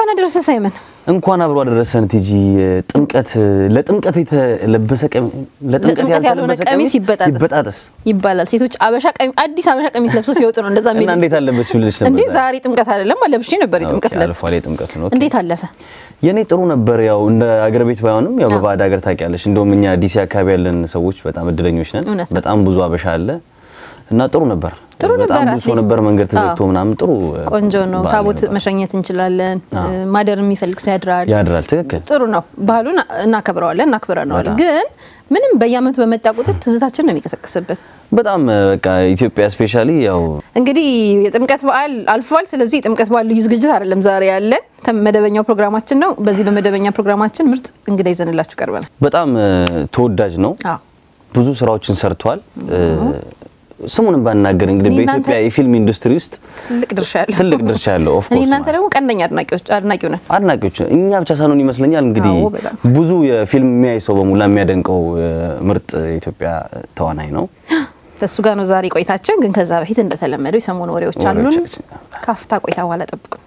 እንኳን አደረሰ ሳይመን። እንኳን አብሮ አደረሰን ቲጂ። ጥምቀት ለጥምቀት የተለበሰ ቀሚ- ለጥምቀት ያልሆነ ያልተለበሰ ቀሚስ ይበጣጠስ ይበጣጠስ ይባላል። ሴቶች አበሻ ቀሚ አዲስ አበሻ ቀሚስ ለብሰው ሲወጡ ነው እንደዛ እና የሚሉት። እንዴት አለበስሽ ብለሽ ነበር እንዴ ዛሬ? ዛሬ ጥምቀት አይደለም አለብሽ ነበር የጥምቀት ኦኬ፣ ዕለት። አልፏል የጥምቀት ነው። ኦኬ። እንዴት አለፈ? የኔ ጥሩ ነበር። ያው እንደ አገር ቤት ባይሆንም ያው በባዕድ ሀገር ታውቂያለሽ። እንደውም እኛ ዲሲ አካባቢ ያለን ሰዎች በጣም እድለኞች ነን። እውነት ነው። በጣም ብዙ አበሻ አለ እና ጥሩ ነበር። ጥሩ በጣም ነበር፣ ብዙ ሰው at least። ነበር። መንገድ ተዘግቶ አዎ። ምናምን ጥሩ ቆንጆ ነው። በዓል ታቦት ነበር። መሸኘት እንችላለን። ማደር የሚፈልግ ሰው ያድራል። ያድራል። ትክክል ጥሩ ነው። ባህሉን እናከብረዋለን፣ እናክብረነዋለን። በጣም። ግን ምንም በየአመቱ በመጣ ቁጥር ትዝታችን ነው የሚቀሰቅስብን። በጣም በቃ ኢትዮጵያ ስፔሻሊ ያው እንግዲህ የጥምቀት በዓል አልፏል። ስለዚህ የጥምቀት በዓል ልዩ ዝግጅት አይደለም ዛሬ ያለን ተ- መደበኛው ፕሮግራማችን ነው። በዚህ በመደበኛ ፕሮግራማችን ምርጥ እንግዳ ይዘንላችሁ ቀርበናል። በጣም እ፣ ተወዳጅ ነው። አዎ ብዙ ስራዎችን ሰርቷል። እ፣ ስሙንም ባናገር እንግዲህ እኔ እናንተ- በኢትዮጵያ የፊልም ኢንዱስትሪ ውስጥ ትልቅ ድርሻ ያለው ትልቅ ድርሻ ያለው ኦፍ እኔ ኮርስ እናንተ ደግሞ ቀንደኛ አድናቂዎች አድናቂው ነን። አድናቂዎች እኛ ብቻ ሳንሆን ይመስለኛል እንግዲህ አዎ፣ በጣም። ብዙ የፊልም የሚያይ ሰው በሙላ የሚያደንቀው እ፣ ምርጥ የኢትዮጵያ ተዋናይ ነው። ከእሱ ጋር ነው ዛሬ ቆይታችን። ግን ከዛ በፊት እንደተለመደው የሰሞኑ ወሬዎች አሉን። ወሬዎቻችን። ካፍታ ቆይታ በኋላ ጠብቁን።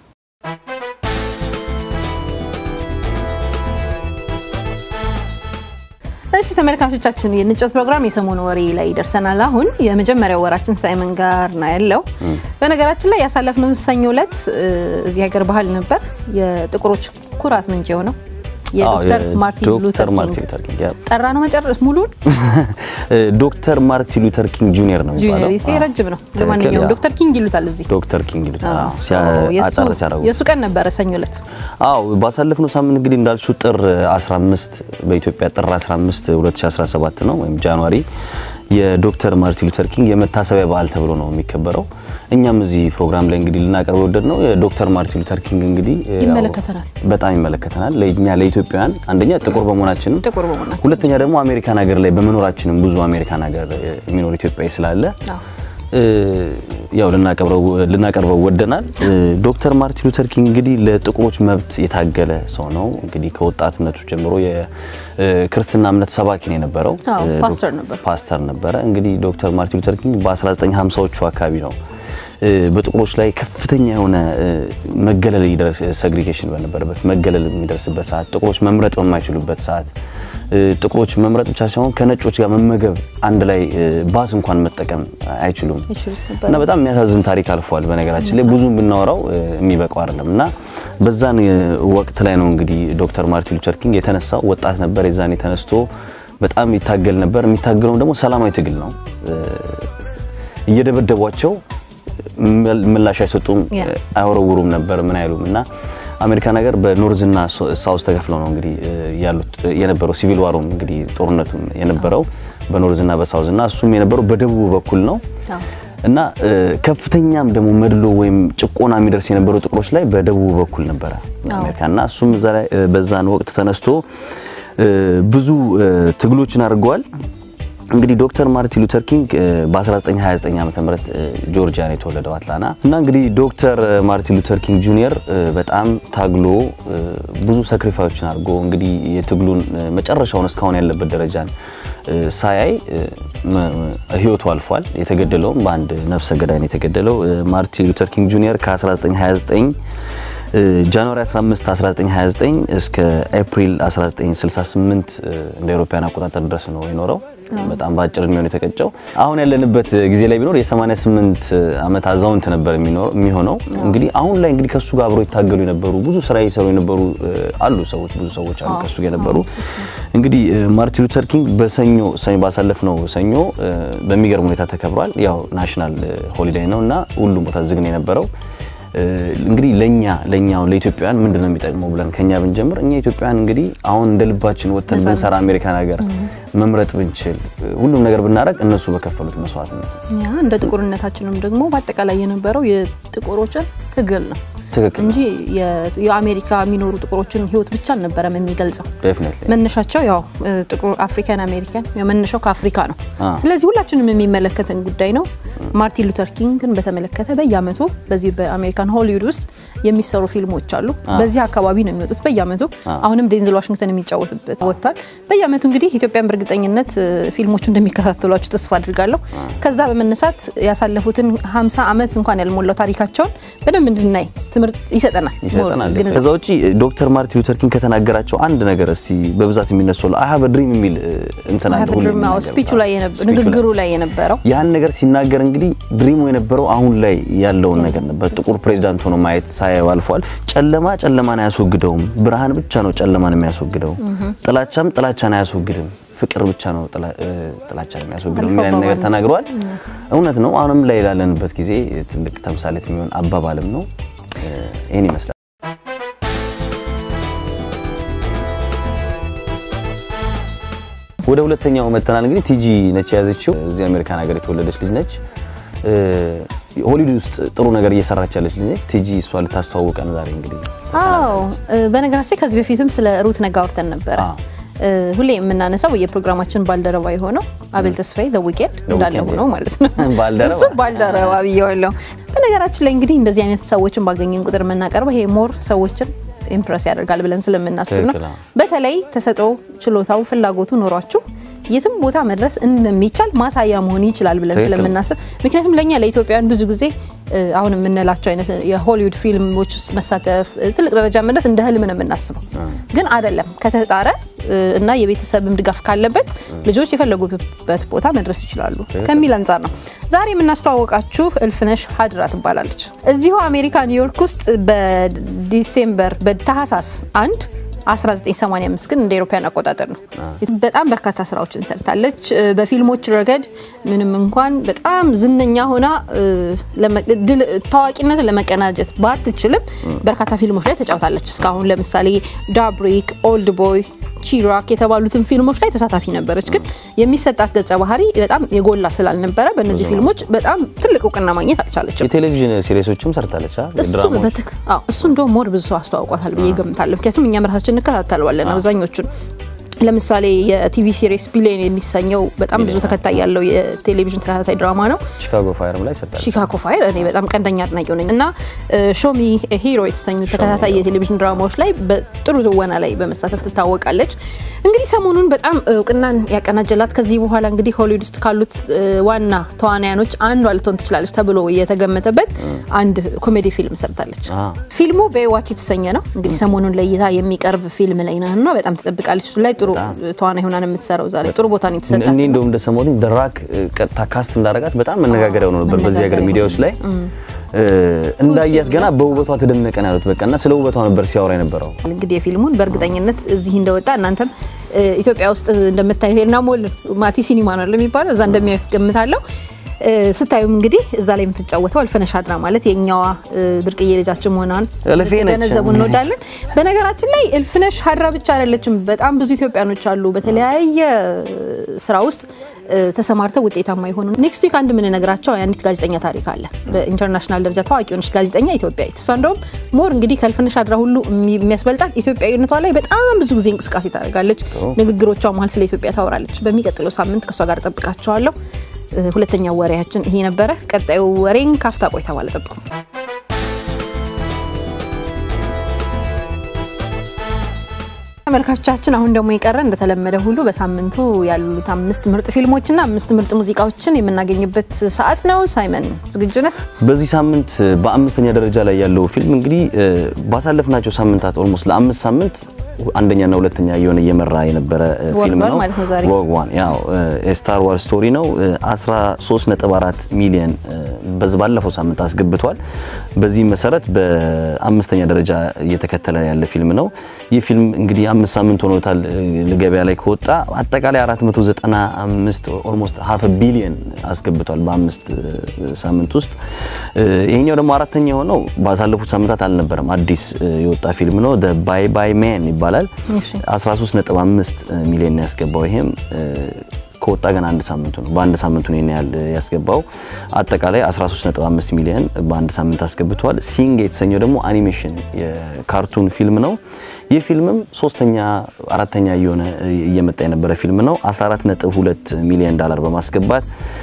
እሺ ተመልካቾቻችን የንጮት ፕሮግራም የሰሞኑ ወሬ ላይ ደርሰናል። አሁን የመጀመሪያው ወራችን ሳይመን ጋር ነው ያለው። በነገራችን ላይ ያሳለፍነው ሰኞ ዕለት እ፣ እዚህ ሀገር ባህል ነበር የጥቁሮች ኩራት ምንጭ የሆነው የዶክተር አዎ፣ ማርቲን የዶክተር ሉተር ማርቲን ኪንግ ሉተር ኪንግ ያ። ጠራ ነው መጨረስ ሙሉን እ፣ ዶክተር ማርቲን ሉተር ኪንግ ጁኒየር ነው ጁኒየር የሚባለው። ይሴ አዎ፣ ረጅም ነው። ትክክል፣ ለማንኛውም ያ። ዶክተር ኪንግ ይሉታል እዚህ ዶክተር ኪንግ ይሉታል። አዎ፣ አዎ፣ ሲያ- የእሱ- አጠር ሲያደርጉት የእሱ ቀን ነበረ ሰኞ ዕለት። አዎ ባሳለፍነው ሳምንት እንግዲህ እንዳልሽው ጥር 15 በኢትዮጵያ ጥር 15 2017 ነው ወይም ጃንዋሪ የዶክተር ማርቲን ሉተር ኪንግ የመታሰቢያ በዓል ተብሎ ነው የሚከበረው። እኛም እዚህ ፕሮግራም ላይ እንግዲህ ልናቀርብ የወደድ ነው የዶክተር ማርቲን ሉተር ኪንግ እንግዲህ ያው ይመለከተናል። በጣም ይመለከተናል። ለእኛ ለኢትዮጵያውያን አንደኛ ጥቁር በመሆናችንም ጥቁር በመሆናችን ሁለተኛ ደግሞ አሜሪካን ሀገር ላይ በመኖራችንም ብዙ አሜሪካን ሀገር የሚኖር ኢትዮጵያዊ ስላለ አዎ። እ፣ ያው ልናቀርበው ልናቀርበው ወደናል። እ፣ ዶክተር ማርቲን ሉተር ኪንግ እንግዲህ ለጥቁሮች መብት የታገለ ሰው ነው። እንግዲህ ከወጣትነቱ ጀምሮ የክርስትና እምነት ሰባኪ ነው የነበረው። አዎ፣ እ፣ ፓስተር ነበር። ፓስተር ነበረ። እንግዲህ ዶክተር ማርቲን ሉተር ኪንግ በ1950ዎቹ አካባቢ ነው እ፣ በጥቁሮች ላይ ከፍተኛ የሆነ እ፣ መገለል ይደርስ ሰግሪጌሽን በነበረበት መገለል የሚደርስበት ሰዓት፣ ጥቁሮች መምረጥ በማይችሉበት ሰዓት እ፣ ጥቁሮች መምረጥ ብቻ ሳይሆን ከነጮች ጋር መመገብ አንድ ላይ እ፣ ባስ እንኳን መጠቀም አይችሉም ይችሉት ነበር። እና በጣም የሚያሳዝን ታሪክ አልፏል። በነገራችን ላይ ብዙ ብናወራው እ፣ የሚበቃው አይደለም እና በዛን እ፣ ወቅት ላይ ነው እንግዲህ ዶክተር ማርቲን ሉተር ኪንግ የተነሳው ወጣት ነበር። የዛኔ ተነስቶ በጣም ይታገል ነበር። የሚታገለው ደግሞ ሰላማዊ ትግል ነው። እ፣ እየደበደቧቸው መል- ምላሽ አይሰጡም፣ ያ። እ፣ አይወረውሩም ነበር ምን አይሉም እና አሜሪካን ሀገር በኖርዝና ሳውዝ ተከፍለው ነው እንግዲህ እ፣ ያሉት እ፣ የነበረው ሲቪል ዋሩም እንግዲህ ጦርነቱም የነበረው በኖርዝና በሳውዝ እና እሱም የነበረው በደቡብ በኩል ነው አዎ። እና እ፣ ከፍተኛም ደግሞ መድሎ ወይም ጭቆና የሚደርስ የነበሩ ጥቁሮች ላይ በደቡብ በኩል ነበረ አሜሪካ እና እሱም እዛ ላይ እ፣ በዛን ወቅት ተነስቶ እ፣ ብዙ እ፣ ትግሎችን አድርገዋል። እንግዲህ ዶክተር ማርቲን ሉተር ኪንግ እ፣ በ1929 ዓ ም ጆርጂያ ነው የተወለደው አትላንታ እና እንግዲህ ዶክተር ማርቲን ሉተር ኪንግ ጁኒየር እ፣ በጣም ታግሎ እ፣ ብዙ ሳክሪፋዮችን አድርጎ እንግዲህ የትግሉን እ፣ መጨረሻውን እስካሁን ያለበት ደረጃን እ፣ ሳያይ እ፣ መ- ህይወቱ አልፏል። የተገደለውም በአንድ ነፍሰ ገዳይ ነው የተገደለው። እ፣ ማርቲን ሉተር ኪንግ ጁኒየር ከ1929 እ፣ ጃንዋሪ 15 1929 እስከ ኤፕሪል 1968 እ፣ እንደ አውሮፓውያን አቆጣጠር ድረስ ነው የኖረው። በጣም በአጭር እድሜው ነው የተቀጨው። አሁን ያለንበት ጊዜ ላይ ቢኖር የ88 ዓመት አዛውንት ነበር የሚኖር- የሚሆነው። እንግዲህ አሁን ላይ እንግዲህ ከሱ ጋር አብረው ይታገሉ የነበሩ ብዙ ስራ እየሰሩ የነበሩ እ፣ አሉ ሰዎች ብዙ ሰዎች አሉ ከሱ ጋር የነበሩ። እንግዲህ እ፣ ማርቲን ሉተር ኪንግ በሰኞ ሰኞ ባሳለፍነው ሰኞ እ፣ በሚገርም ሁኔታ ተከብሯል። ያው ናሽናል ሆሊዴይ ነው እና ሁሉም ቦታ ዝግ ነው የነበረው። እ፣ እንግዲህ ለኛ ለኛው ለኢትዮጵያውያን ምንድን ነው የሚጠቅመው ብለን ከኛ ብንጀምር እኛ ኢትዮጵያውያን እንግዲህ አሁን እንደ ልባችን ወጥተን ብንሰራ አሜሪካን ሀገር መምረጥ ብንችል እ፣ ሁሉም ነገር ብናደርግ እነሱ በከፈሉት መስዋዕትነት ያ እንደ ጥቁርነታችንም ደግሞ በአጠቃላይ የነበረው የጥቁሮችን ትግል ነው ትክክል እንጂ የ- የአሜሪካ የሚኖሩ ጥቁሮችን ህይወት ብቻ አልነበረም የሚገልጸው። ዴፊኒትሊ መነሻቸው ያው እ፣ ጥቁር አፍሪካን አሜሪካን ያው መነሻው ከአፍሪካ ነው። አ። ስለዚህ ሁላችንም የሚመለከተን ጉዳይ ነው። ማርቲን ሉተር ኪንግን በተመለከተ በየአመቱ በዚህ በአሜሪካን ሆሊውድ ውስጥ የሚሰሩ ፊልሞች አሉ። በዚህ አካባቢ ነው የሚወጡት በየአመቱ። አሁንም ዴንዝል ዋሽንግተን የሚጫወትበት ወጥቷል። በየአመቱ እንግዲህ ኢትዮጵያን በእርግጠኝነት ፊልሞቹ እንደሚከታተሏቸው ተስፋ አድርጋለሁ። ከዛ በመነሳት ያሳለፉትን 50 ዓመት እንኳን ያልሞላው ታሪካቸውን በደንብ እንድናይ ትምህርት ይሰጠናል። ይሰጠናል። ከዛ ውጪ ዶክተር ማርቲን ሉተር ኪንግ ከተናገራቸው አንድ ነገር እስቲ በብዛት የሚነሳው አይ ሃቭ ድሪም የሚል እንትና ስፒቹ ላይ ንግግሩ ላይ የነበረው ያን ነገር ሲናገር እንግዲህ ድሪሙ የነበረው አሁን ላይ ያለውን ነገር ነበር። ጥቁር ፕሬዚዳንት ሆኖ ማየት ሳያዩ አልፏል። ጨለማ ጨለማን አያስወግደውም፣ ብርሃን ብቻ ነው ጨለማን የሚያስወግደው። ጥላቻም ጥላቻን አያስወግድም፣ ፍቅር ብቻ ነው ጥላቻን የሚያስወግደው የሚል ነገር ተናግረዋል። እውነት ነው። አሁንም ላይ ላለንበት ጊዜ ትልቅ ተምሳሌት የሚሆን አባባልም ነው። ይህን ይመስላል። ወደ ሁለተኛው መተናል። እንግዲህ ቲጂ ነች የያዘችው። እዚህ አሜሪካን ሀገር የተወለደች ልጅ ነች። ሆሊውድ ውስጥ ጥሩ ነገር እየሰራች ያለች ልጅ ነች። ቲጂ እሷ ልታስተዋውቀን ዛሬ እንግዲህ። አዎ በነገራችን ከዚህ በፊትም ስለ ሩት ነጋ አውርተን ነበረ። ሁሌ የምናነሳው የፕሮግራማችን ባልደረባ የሆነው አቤል ተስፋዬ ዘ ዊኬንድ እንዳለ ሆነው ማለት ነው። እሱ ባልደረባ ብዬዋለሁ። በነገራችን ላይ እንግዲህ እንደዚህ አይነት ሰዎችን ባገኘን ቁጥር የምናቀርበው ይሄ ሞር ሰዎችን ኢምፕረስ ያደርጋል ብለን ስለምናስብ ነው። በተለይ ተሰጥኦ፣ ችሎታው፣ ፍላጎቱ ኖሯችሁ የትም ቦታ መድረስ እንደሚቻል ማሳያ መሆን ይችላል ብለን ስለምናስብ ምክንያቱም ለእኛ ለኢትዮጵያውያን ብዙ ጊዜ አሁን የምንላቸው አይነት የሆሊውድ ፊልሞች ውስጥ መሳተፍ ትልቅ ደረጃ መድረስ እንደ ህልም ነው የምናስበው፣ ግን አይደለም። ከተጣረ እና የቤተሰብም ድጋፍ ካለበት ልጆች የፈለጉበት ቦታ መድረስ ይችላሉ ከሚል አንጻር ነው ዛሬ የምናስተዋወቃችሁ እልፍነሽ ሀድራ ትባላለች። እዚሁ አሜሪካ ኒውዮርክ ውስጥ በዲሴምበር በታህሳስ አንድ 1985 ግን እንደ አውሮፓውያን አቆጣጠር ነው። በጣም በርካታ ስራዎችን ሰርታለች። በፊልሞች ረገድ ምንም እንኳን በጣም ዝነኛ ሆና ታዋቂነትን ለመቀናጀት ባትችልም በርካታ ፊልሞች ላይ ተጫውታለች። እስካሁን ለምሳሌ ዳብሪክ፣ ኦልድ ቦይ ቺራክ የተባሉትን ፊልሞች ላይ ተሳታፊ ነበረች። ግን የሚሰጣት ገጸ ባህሪ በጣም የጎላ ስላልነበረ በእነዚህ ፊልሞች በጣም ትልቅ እውቅና ማግኘት አልቻለችም። የቴሌቪዥን ሲሪሶችም ሰርታለች። እሱ እንደውም ሞር ብዙ ሰው አስተዋውቋታል ብዬ ገምታለሁ። ምክንያቱም እኛም ራሳችን እንከታተለዋለን አብዛኞቹን ለምሳሌ የቲቪ ሲሪስ ቢሊየን የሚሰኘው በጣም ብዙ ተከታይ ያለው የቴሌቪዥን ተከታታይ ድራማ ነው። ሺካጎ ፋየርም ላይ ሰርታለች። ሺካጎ ፋየር እኔ በጣም ቀንደኛ አድናቂው ነኝ እና ሾሚ ሂሮ የተሰኙ ተከታታይ የቴሌቪዥን ድራማዎች ላይ በጥሩ ትወና ላይ በመሳተፍ ትታወቃለች። እንግዲህ ሰሞኑን በጣም እውቅናን ያቀናጀላት ከዚህ በኋላ እንግዲህ ሆሊውድ ውስጥ ካሉት ዋና ተዋናያኖች አንዷ ልትሆን ትችላለች ተብሎ የተገመተበት አንድ ኮሜዲ ፊልም ሰርታለች። ፊልሙ በዋች የተሰኘ ነው። እንግዲህ ሰሞኑን ለእይታ የሚቀርብ ፊልም ላይ ነውና በጣም ትጠብቃለች። እሱ ላይ ጥሩ ተዋናይ ሆና ነው የምትሰራው። ዛሬ ጥሩ ቦታ ነው የተሰጣት። እኔ እንደውም እንደሰማሁት ደራክ ቀጥታ ካስት እንዳረጋት በጣም መነጋገሪያ ሆኖ ነበር በዚህ ሀገር ሚዲያዎች ላይ እንዳያት ገና በውበቷ ተደነቀን ያሉት በቃ እና ስለ ውበቷ ነበር ሲያወራ የነበረው። እንግዲህ የፊልሙን በእርግጠኝነት እዚህ እንደወጣ እናንተም ኢትዮጵያ ውስጥ እንደምታዩት ና ሞል ማቲ ሲኒማ ነው የሚባለው እዛ እንደሚያዩት ገምታለሁ። ስታዩም እንግዲህ እዛ ላይ የምትጫወተው እልፍነሽ ሀድራ ማለት የእኛዋ ብርቅዬ ልጃችን መሆኗን ገነዘቡ እንወዳለን። በነገራችን ላይ እልፍነሽ ሀድራ ብቻ አይደለችም። በጣም ብዙ ኢትዮጵያኖች አሉ በተለያየ ስራ ውስጥ ተሰማርተው ውጤታማ የሆኑ። ኔክስት ዊክ አንድ የምንነግራቸው የአንዲት ጋዜጠኛ ታሪክ አለ። በኢንተርናሽናል ደረጃ ታዋቂ የሆነች ጋዜጠኛ ኢትዮጵያዊት። እሷ እንደውም ሞር እንግዲህ ከእልፍነሽ ሀድራ ሁሉ የሚያስበልጣት ኢትዮጵያዊነቷ ላይ በጣም ብዙ ጊዜ እንቅስቃሴ ታደርጋለች። ንግግሮቿ መሀል ስለ ኢትዮጵያ ታወራለች። በሚቀጥለው ሳምንት ከእሷ ጋር ጠብቃቸዋለሁ። ሁለተኛው ወሬያችን ይሄ ነበረ። ቀጣዩ ወሬን ካፍታ ቆይታ በኋላ ጠብቁ። ተመልካቾቻችን አሁን ደግሞ የቀረ እንደተለመደ ሁሉ በሳምንቱ ያሉት አምስት ምርጥ ፊልሞችና አምስት ምርጥ ሙዚቃዎችን የምናገኝበት ሰዓት ነው። ሳይመን ዝግጁ ነህ? በዚህ ሳምንት በአምስተኛ ደረጃ ላይ ያለው ፊልም እንግዲህ ባሳለፍናቸው ሳምንታት ኦልሞስት ለአምስት ሳምንት አንደኛና ሁለተኛ እየሆነ እየመራ የነበረ ፊልም ነው። ሮግ ዋን ያው የስታር ዋርስ ስቶሪ ነው። 13.4 ሚሊዮን ባለፈው ሳምንት አስገብቷል። በዚህ መሰረት በአምስተኛ ደረጃ እየተከተለ ያለ ፊልም ነው። ይህ ፊልም እንግዲህ አምስት ሳምንት ሆኖታል ገበያ ላይ ከወጣ አጠቃላይ 495 ኦልሞስት ሀፍ ቢሊዮን አስገብቷል በአምስት ሳምንት ውስጥ። ይሄኛው ደግሞ አራተኛ የሆነው ባሳለፉት ሳምንታት አልነበረም፣ አዲስ የወጣ ፊልም ነው። ባይ ባይ ሜን ይባላል። 13.5 ሚሊዮን ያስገባው ይሄም ከወጣ ገና አንድ ሳምንቱ ነው። በአንድ ሳምንቱ ነው ያህል ያስገባው። አጠቃላይ 13.5 ሚሊዮን በአንድ ሳምንት አስገብቷል። ሲንግ የተሰኘው ደግሞ አኒሜሽን የካርቱን ፊልም ነው። ይህ ፊልምም ሶስተኛ አራተኛ እየሆነ እየመጣ የነበረ ፊልም ነው። 14.2 ሚሊዮን ዶላር በማስገባት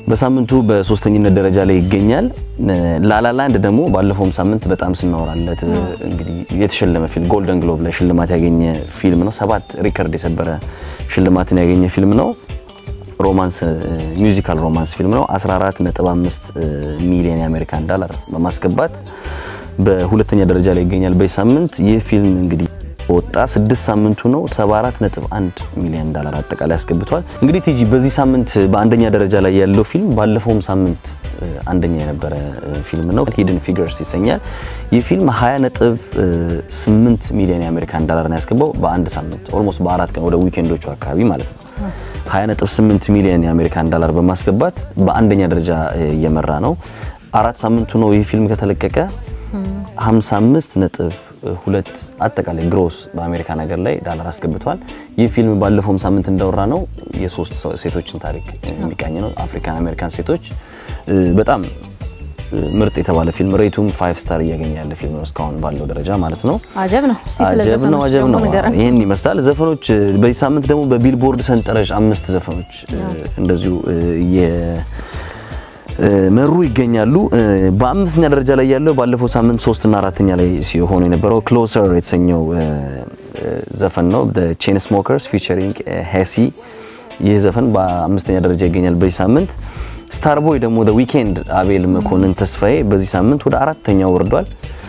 በሳምንቱ በሶስተኝነት ደረጃ ላይ ይገኛል። ላላላንድ ደግሞ ባለፈውም ሳምንት በጣም ስናወራለት እንግዲህ የተሸለመ ፊልም ጎልደን ግሎብ ላይ ሽልማት ያገኘ ፊልም ነው። ሰባት ሪከርድ የሰበረ ሽልማትን ያገኘ ፊልም ነው። ሮማንስ ሚውዚካል ሮማንስ ፊልም ነው። 14.5 ሚሊዮን የአሜሪካን ዳላር በማስገባት በሁለተኛ ደረጃ ላይ ይገኛል። በዚህ ሳምንት ይህ ፊልም እንግዲህ ወጣ ስድስት ሳምንቱ ነው። 74.1 ሚሊዮን ዳላር አጠቃላይ አስገብቷል። እንግዲህ ቲጂ በዚህ ሳምንት በአንደኛ ደረጃ ላይ ያለው ፊልም ባለፈውም ሳምንት አንደኛ የነበረ ፊልም ነው። ሂድን ፊገርስ ይሰኛል። ይህ ፊልም 20.8 ሚሊዮን የአሜሪካን ዳላር ነው ያስገባው በአንድ ሳምንት ኦልሞስት በአራት ቀን ወደ ዊኬንዶቹ አካባቢ ማለት ነው። 20.8 ሚሊዮን የአሜሪካን ዳላር በማስገባት በአንደኛ ደረጃ እየመራ ነው። አራት ሳምንቱ ነው ይህ ፊልም ከተለቀቀ 55 ነጥብ ሁለት አጠቃላይ ግሮስ በአሜሪካን ሀገር ላይ ዳላር አስገብቷል። ይህ ፊልም ባለፈውም ሳምንት እንዳወራ ነው የሶስት ሴቶችን ታሪክ የሚቃኝ ነው። አፍሪካን አሜሪካን ሴቶች በጣም ምርጥ የተባለ ፊልም ሬቱም ፋይቭ ስታር እያገኘ ያለ ፊልም ነው እስካሁን ባለው ደረጃ ማለት ነው። አጀብ ነው። እስቲ ስለ አጀብ ነው፣ ዘፈኖች አጀብ ደግሞ ነው። ንገረን። ይህን ይመስላል ዘፈኖች። በዚህ ሳምንት ደግሞ በቢልቦርድ ሰንጠረዥ አምስት ዘፈኖች እንደዚሁ መሩ ይገኛሉ። በአምስተኛ ደረጃ ላይ ያለው ባለፈው ሳምንት ሶስትና አራተኛ ላይ ሲሆኑ የነበረው ክሎሰር የተሰኘው ዘፈን ነው። ቼን ስሞከርስ ፊቸሪንግ ሄሲ። ይህ ዘፈን በአምስተኛ ደረጃ ይገኛል በዚህ ሳምንት። ስታርቦይ ደግሞ ደ ዊኬንድ አቤል መኮንን ተስፋዬ በዚህ ሳምንት ወደ አራተኛው ወርዷል።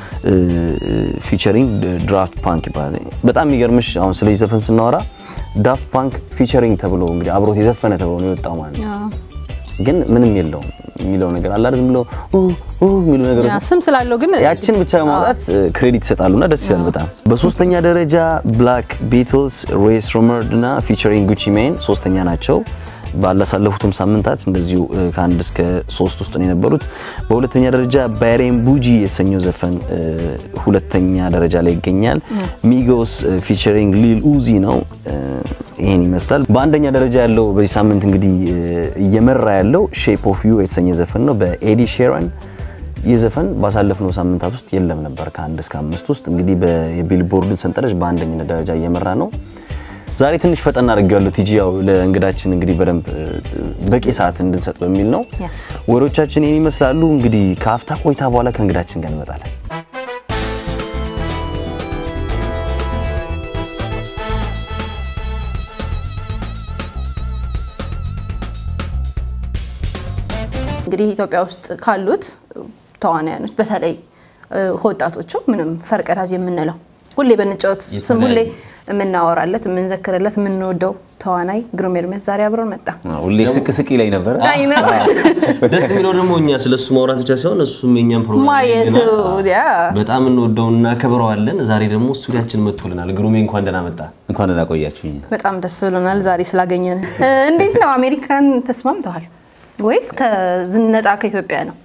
ፊቸሪንግ ድራፍት ፓንክ ይባላል። በጣም የሚገርምሽ አሁን ስለዚህ ዘፈን ስናወራ ዳፍት ፓንክ ፊቸሪንግ ተብሎ እንግዲህ አብሮት የዘፈነ ተብሎ ነው የወጣው ማለት ነው። ግን ምንም የለውም የሚለው ነገር አለ አይደል? ብሎ የሚሉ ነገሮች ያ ስም ስላለው ግን ያችን ብቻ በማውጣት ክሬዲት ይሰጣሉና ደስ ይላል በጣም። በሶስተኛ ደረጃ ብላክ ቢትልስ ሬስ ሮመርድ እና ፊቸሪንግ ጉቺ ሜን ሶስተኛ ናቸው። ባላሳለፉትም ሳምንታት እንደዚሁ ከአንድ እስከ ሶስት ውስጥ ነው የነበሩት። በሁለተኛ ደረጃ ባሬን ቡጂ የተሰኘው ዘፈን ሁለተኛ ደረጃ ላይ ይገኛል። ሚጎስ ፊቸሪንግ ሊል ኡዚ ነው። ይህን ይመስላል። በአንደኛ ደረጃ ያለው በዚህ ሳምንት እንግዲህ እየመራ ያለው ሼፕ ኦፍ ዩ የተሰኘ ዘፈን ነው በኤዲ ሼረን ይህ ዘፈን ባሳለፍነው ሳምንታት ውስጥ የለም ነበር። ከአንድ እስከ አምስት ውስጥ እንግዲህ የቢልቦርድን ሰንጠረዥ በአንደኝነት ደረጃ እየመራ ነው። ዛሬ ትንሽ ፈጠን አድርጌዋለሁ ቲጂ፣ ያው ለእንግዳችን እንግዲህ በደንብ በቂ ሰዓት እንድንሰጥ በሚል ነው። ያ። ወሬዎቻችን ይህን ይመስላሉ። እንግዲህ ከአፍታ ቆይታ በኋላ ከእንግዳችን ጋር እንመጣለን። እንግዲህ ኢትዮጵያ ውስጥ ካሉት ተዋናያኖች በተለይ ወጣቶቹ ምንም ፈርቀዳጅ የምንለው ሁሌ በንጫወት ስም ሁሌ የምናወራለት የምንዘክርለት የምንወደው ተዋናይ ግሩም ኤርሚያስ ዛሬ አብረን መጣ። ሁሌ ስቅ ስቅ ይለኝ ነበር። አይ ነው ደስ የሚለው ደግሞ እኛ ስለሱ ማውራት ብቻ ሳይሆን እሱም የኛም ፕሮግራም ማየቱ ያየናል። ያ በጣም እንወደው እናከብረዋለን። ዛሬ ደግሞ ስቱዲያችን መጥቶልናል። ግሩሜ እንኳን ደህና መጣ። እንኳን ደህና ቆያችሁኝ። በጣም ደስ ብሎናል ዛሬ ስላገኘን። እንዴት ነው አሜሪካን ተስማምተዋል ወይስ ከዝነጣ ከኢትዮጵያ ነው?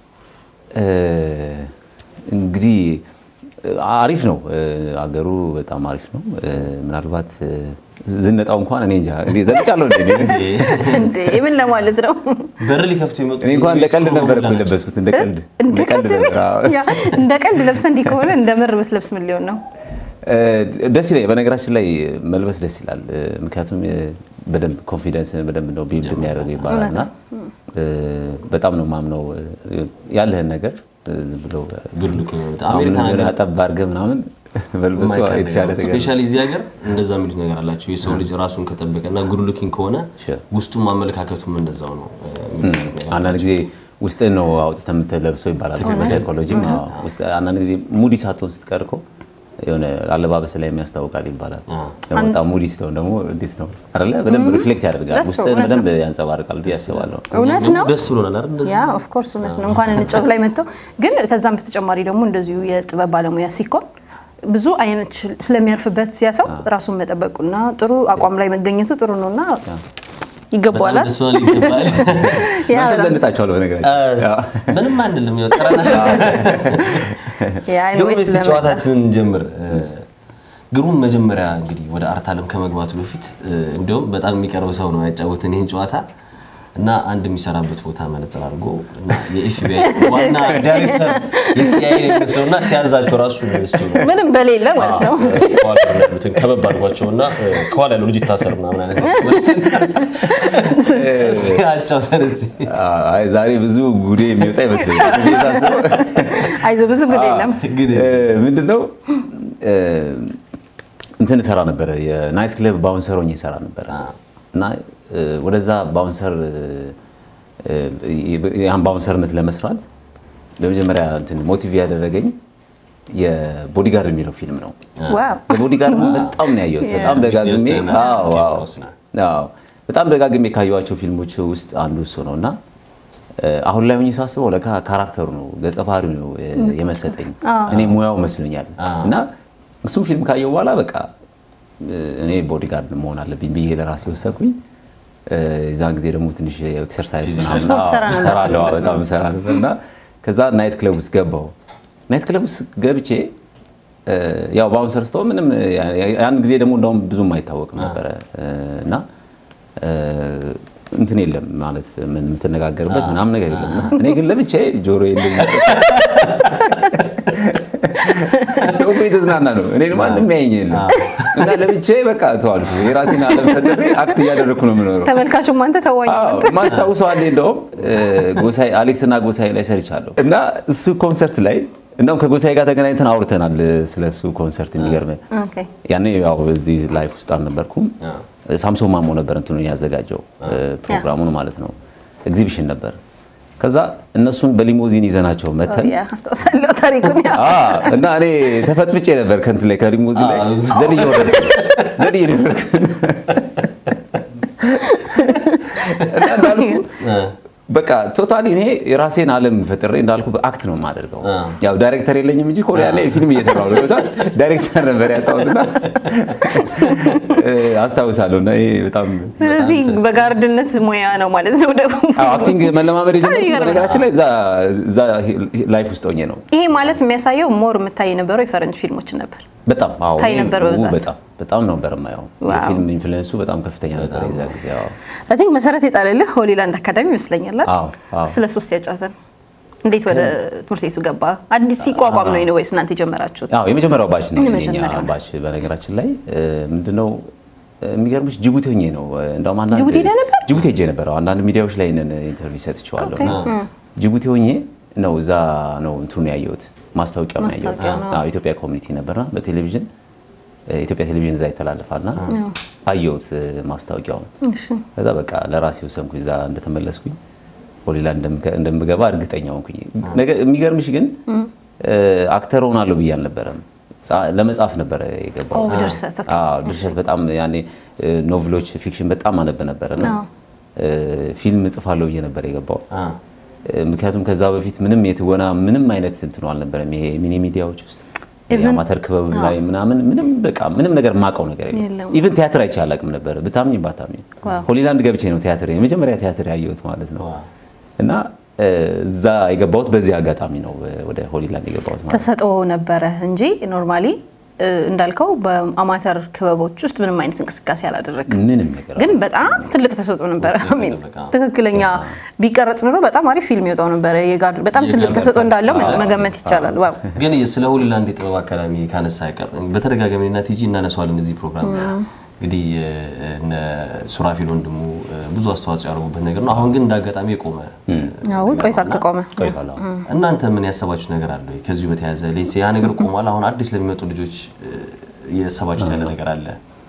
እንግዲህ አሪፍ ነው አገሩ በጣም አሪፍ ነው። ምናልባት ዝነጣው እንኳን እኔ እንጃ እንዴ ዘልቃለሁ እንዴ እኔ? እንዴ ምን ለማለት ነው? በር ሊከፍቱ የመጡ እኔ እንኳን እንደ ቀልድ ነበር እኮ የለበስኩት እንደ ቀልድ እንደ ቀልድ ነበር። አዎ። ያ፣ እንደ ቀልድ ለብሰህ እንዲህ ከሆነ እንደ ምር ብትለብስ ምን ሊሆን ነው? ደስ ይላል። በነገራችን ላይ መልበስ ደስ ይላል። ምክንያቱም በደንብ ኮንፊደንስ በደንብ ነው ቢልድ የሚያደርገው ይባላል እና በጣም ነው ማምነው ያለህን ነገር ዝም ብሎ ጉድ ሉኪንግ ነው በጣም። አሁን አሜሪካን የሆነ ሀገር አጠብ አድርገህ ምናምን መልበሱ የተሻለ ነገር ነው። ስፔሻሊ እዚህ ሀገር እንደዛ የሚሉት ነገር አላቸው። የሰው ልጅ ራሱን ከጠበቀ እና ጉድ ሉኪንግ ከሆነ Sure. ውስጡም አመለካከቱም እንደዛው ነው የሚሉት ነገር። አንዳንድ ጊዜ ውስጥ ነው አውጥተህ የምትለብሰው ይባላል በሳይኮሎጂም። አዎ፣ ውስጥ አንዳንድ ጊዜ ሙዲ ሳትሆን ስትቀር እኮ የሆነ አለባበስ ላይ የሚያስታውቃል ይባላል። ደግሞ በጣም ሙዲ ስትሆን ደግሞ እንዴት ነው አይደለ? በደንብ ሪፍሌክት ያደርጋል፣ ደስ ውስጥህን እውነት በደንብ ያንጸባርቃል ብዬ አስባለሁ። እውነት ደግሞ ነው። ደስ ብሎናል አይደል? እንደዚህ ያ ኦፍ ኮርስ እውነት ነው። እንኳን እንጫወት ላይ መጥተው ግን ከዛም በተጨማሪ ደግሞ እንደዚሁ የጥበብ ባለሙያ ሲኮን ብዙ አይነት ሽል- ስለሚያርፍበት ያ ሰው ራሱን መጠበቁና ጥሩ አቋም ላይ መገኘቱ ጥሩ ነውና ይገባዋል። በጣም ደስ ብሎናል። ይገባል። ያ እናንተም በጣም ዘንጣችኋል በነገራችን አዎ። ምንም አንልም። ያው ጠረና ያ ግሩም anyways እስቲ ለመጣ- ጨዋታችንን እንጀምር። ግሩም መጀመሪያ እንግዲህ ወደ አርት ዓለም ከመግባቱ በፊት እንዲሁም በጣም የሚቀርብ ሰው ነው ያጫወትን ይህን ጨዋታ እና አንድ የሚሰራበት ቦታ መነጽር አድርጎ እና የኤፍቢአይ ዋና ዳይሬክተር የሲአይኤ የሚመስለው እና ሲያዛቸው ራሱ ስችሉ ምንም በሌለ ማለት ነው። ከኋላ ያሉትን ከበብ አድርጓቸው እና ከኋላ ያለው ልጅ ይታሰር ምናምን አይነት አጫውተን እስኪ። አይ ዛሬ ብዙ ጉዴ የሚወጣ ይመስለኛል። እኔ ሳስበው አይዞህ ብዙ ጉድ የለም። እንግዲህ ምንድነው እንትን እሰራ ነበረ የናይት ክለብ ባውንሰር ሆኜ እሰራ ነበረ እና እ፣ ወደዛ ባውንሰር እ፣ ያን ባውንሰርነት ለመስራት በመጀመሪያ እንትን ሞቲቭ ያደረገኝ የቦዲጋርድ የሚለው ፊልም ነው። ዋው ቦዲጋርድ በጣም ነው ያየሁት። በጣም ደጋግሜ ዊትኒ አዎ፣ አዎ፣ ሂውስተን። አዎ፣ በጣም ደጋግሜ ካየኋቸው ፊልሞች ውስጥ አንዱ እሱ ነው እና እ፣ አሁን ላይ ሆኜ ሳስበው ለካ ካራክተሩ ነው ገጸ ባህሪው ነው እ፣ የመሰጠኝ እኔ ሙያው መስሎኛል እና እሱም ፊልም ካየው በኋላ በቃ እ፣ እኔ ቦዲጋርድ መሆን አለብኝ ብዬ ለራሴ ወሰንኩኝ። እ፣ የዛን ጊዜ ደግሞ ትንሽ ኤክሰርሳይዝ ምናምን ስፖርት አዎ፣ ትሰራ ነበር? እሰራለሁ፣ አዎ፣ በጣም እሰራ ነበር እና ከዛ ናይት ክለብ ውስጥ ገባው። ናይት ክለብ ውስጥ ገብቼ እ፣ ያው ባውንሰር ስትሆን ምንም ያን ጊዜ ደግሞ እንደውም ብዙም አይታወቅም ነበረ እ፣ እና እ፣ እንትን የለም ማለት ምን የምትነጋገርበት ምናምን ነገር የለም። እኔ ግን ለብቻዬ ጆሮ ሰው እኮ የተዝናና ነው። እኔ ማንም ያየኝ የለም እና ለብቻዬ በቃ ተዋልኩ። የራሴን ዓለም ፈጥሬ አክት እያደረግኩ ነው የምኖረው። ተመልካቹም አንተ ተዋኝ አዎ፣ ማስታውሰው አለ እንደውም ጎሳይ አሌክስ እና ጎሳይ ላይ ሰርቻለሁ እና እሱ ኮንሰርት ላይ እንደውም ከጎሳይ ጋር ተገናኝተን አውርተናል ስለ እሱ ኮንሰርት። የሚገርም ኦኬ ያኔ ያው እዚህ ላይፍ ውስጥ አልነበርኩም። ሳምሶን ማሞ ነበር እንትኑ ያዘጋጀው ፕሮግራሙን ማለት ነው። ኤግዚቢሽን ነበር። ከዛ እነሱን በሊሞዚን ይዘናቸው መተን ያ አስታውሳለሁ ታሪኩን ያ አ እና እኔ ተፈጥፍጬ ነበር ከእንትን ላይ ከሊሞዚን ላይ ዘልዬ ወረድኩ ዘልዬ ነው የወረድኩት። እና እንዳልኩ በቃ ቶታሊ እኔ የራሴን ዓለም ፈጥሬ እንዳልኩ አክት ነው የማደርገው። ያው ዳይሬክተር የለኝም እንጂ ኮሪያ ላይ ፊልም እየሰራሁ ነው። በጣም ዳይሬክተር ነበር ያጣሁትና አስታውሳለሁ። እና ይሄ በጣም ስለዚህ በጋርድነት ሙያ ነው ማለት ነው ደግሞ አዎ፣ አክቲንግ መለማመድ የጀመርኩት ይገርማል። በነገራችን ላይ እዛ እዛ ላይፍ ውስጥ ሆኜ ነው። ይሄ ማለት የሚያሳየው ሞር የምታይ የነበረው የፈረንጅ ፊልሞችን ነበር በጣም አዎ፣ ታይ እኔ ነበር ው- በብዛት። በጣም በጣም ነበር የማየው። ዋው። የፊልም ኢንፍሉዌንሱ በጣም ከፍተኛ ነበር የዛ ጊዜ። አዎ አይ ቲንክ መሰረት የጣለልህ ሆሊላንድ አካዳሚ ይመስለኛል አይደል? አዎ፣ አዎ። ስለ ሶስት ያጫውተን እንዴት ወደ ትምህርት ቤቱ ገባ አዲስ ሲቋቋም ነው ወይስ እናንተ የጀመራችሁት አዎ የመጀመሪያው ባች ነው የኛ የመጀመሪያው ነው። ባች። በነገራችን ላይ እ፣ ምንድነው እ፣ የሚገርምሽ ጅቡቲ ሆኜ ነው እ፣ እንደውም አንዳንድ ጅቡቲ ሄደህ ነበር? ጅቡቲ ሄጄ ነበር። አዎ፣ አንዳንድ ሚዲያዎች ላይ ይሄንን ኢንተርቪው ሰጥቼዋለሁ። ኦኬ። እና ጅቡቲ ሆኜ ነው እዛ ነው እንትኑን ያየሁት ማስታወቂያውን ያየሁት። ማስታወቂያው ነው። አዎ ኢትዮጵያ ኮሚኒቲ ነበርና በቴሌቪዥን እ፣ ኢትዮጵያ ቴሌቪዥን እዛ ይተላለፋልና አየሁት እ፣ ማስታወቂያውን ከዛ በቃ ለራሴ ወሰንኩኝ እዛ እንደተመለስኩኝ ሆሊላንድ እንደምገ- እንደምገባ እርግጠኛ ሆንኩኝ። ነገ- የሚገርምሽ ግን እ፣ አክተር ሆናለሁ ብዬ አልነበረም። ጻ- ለመጻፍ ነበረ የገባሁት። ኦ፣ ድርሰት፣ ኦኬ። አዎ፣ ድርሰት በጣም ያኔ እ፣ ኖቭሎች፣ ፊክሽን በጣም አነብ ነበር እና አዎ። እ፣ ፊልም እጽፋለሁ ብዬ ነበር የገባሁት። አ፣ እ፣ ምክንያቱም ከዛ በፊት ምንም የትወና ምንም አይነት እንትኑ አልነበረም። ይሄ ሚኒ ሚዲያዎች ውስጥ የአማተር ክበብ ላይ ምናምን ምንም በቃ ምንም ነገር የማውቀው ነገር የለም። የለም። ኢቭን ቲያትር አይቼ አላውቅም ነበር ብታምኝ ባታምኝ። ዋው። ሆሊላንድ ገብቼ ነው ቲያትር የመጀመሪያ ቲያትር ያየሁት ማለት ነው። እና እ፣ እዛ የገባሁት በዚህ አጋጣሚ ነው እ፣ ወደ ሆሊላንድ የገባሁት ማለት ነው። ተሰጥኦ ነበረ እንጂ ኖርማሊ እንዳልከው በአማተር ክበቦች ውስጥ ምንም አይነት እንቅስቃሴ አላደረግም ምንም ነገር ግን በጣም ትልቅ ተሰጥኦ ነበረ አሚን ትክክለኛ ቢቀረጽ ኑሮ በጣም አሪፍ ፊልም ይወጣው ነበረ የጋር በጣም ትልቅ ተሰጥኦ እንዳለው መገመት ይቻላል ዋው ግን ስለ ሆሊላንድ የጥበብ አካዳሚ ካነሳ አይቀር በተደጋጋሚ እና ቲጂ እናነሳዋለን እዚህ ፕሮግራም ላይ። እንግዲህ እነ ሱራፊል ወንድሙ ብዙ አስተዋጽኦ ያደርጉበት ነገር ነው። አሁን ግን እንደ አጋጣሚ የቆመ አዎ ቆይቷል ከቆመ ቆይቷል። አዎ። እናንተ ምን ያሰባችሁት ነገር አለ ወይ? ከዚሁ በተያያዘ ሌሴ ያ ነገር ቆሟል። አሁን አዲስ ለሚመጡ ልጆች የሰባችሁት ያለ ነገር አለ?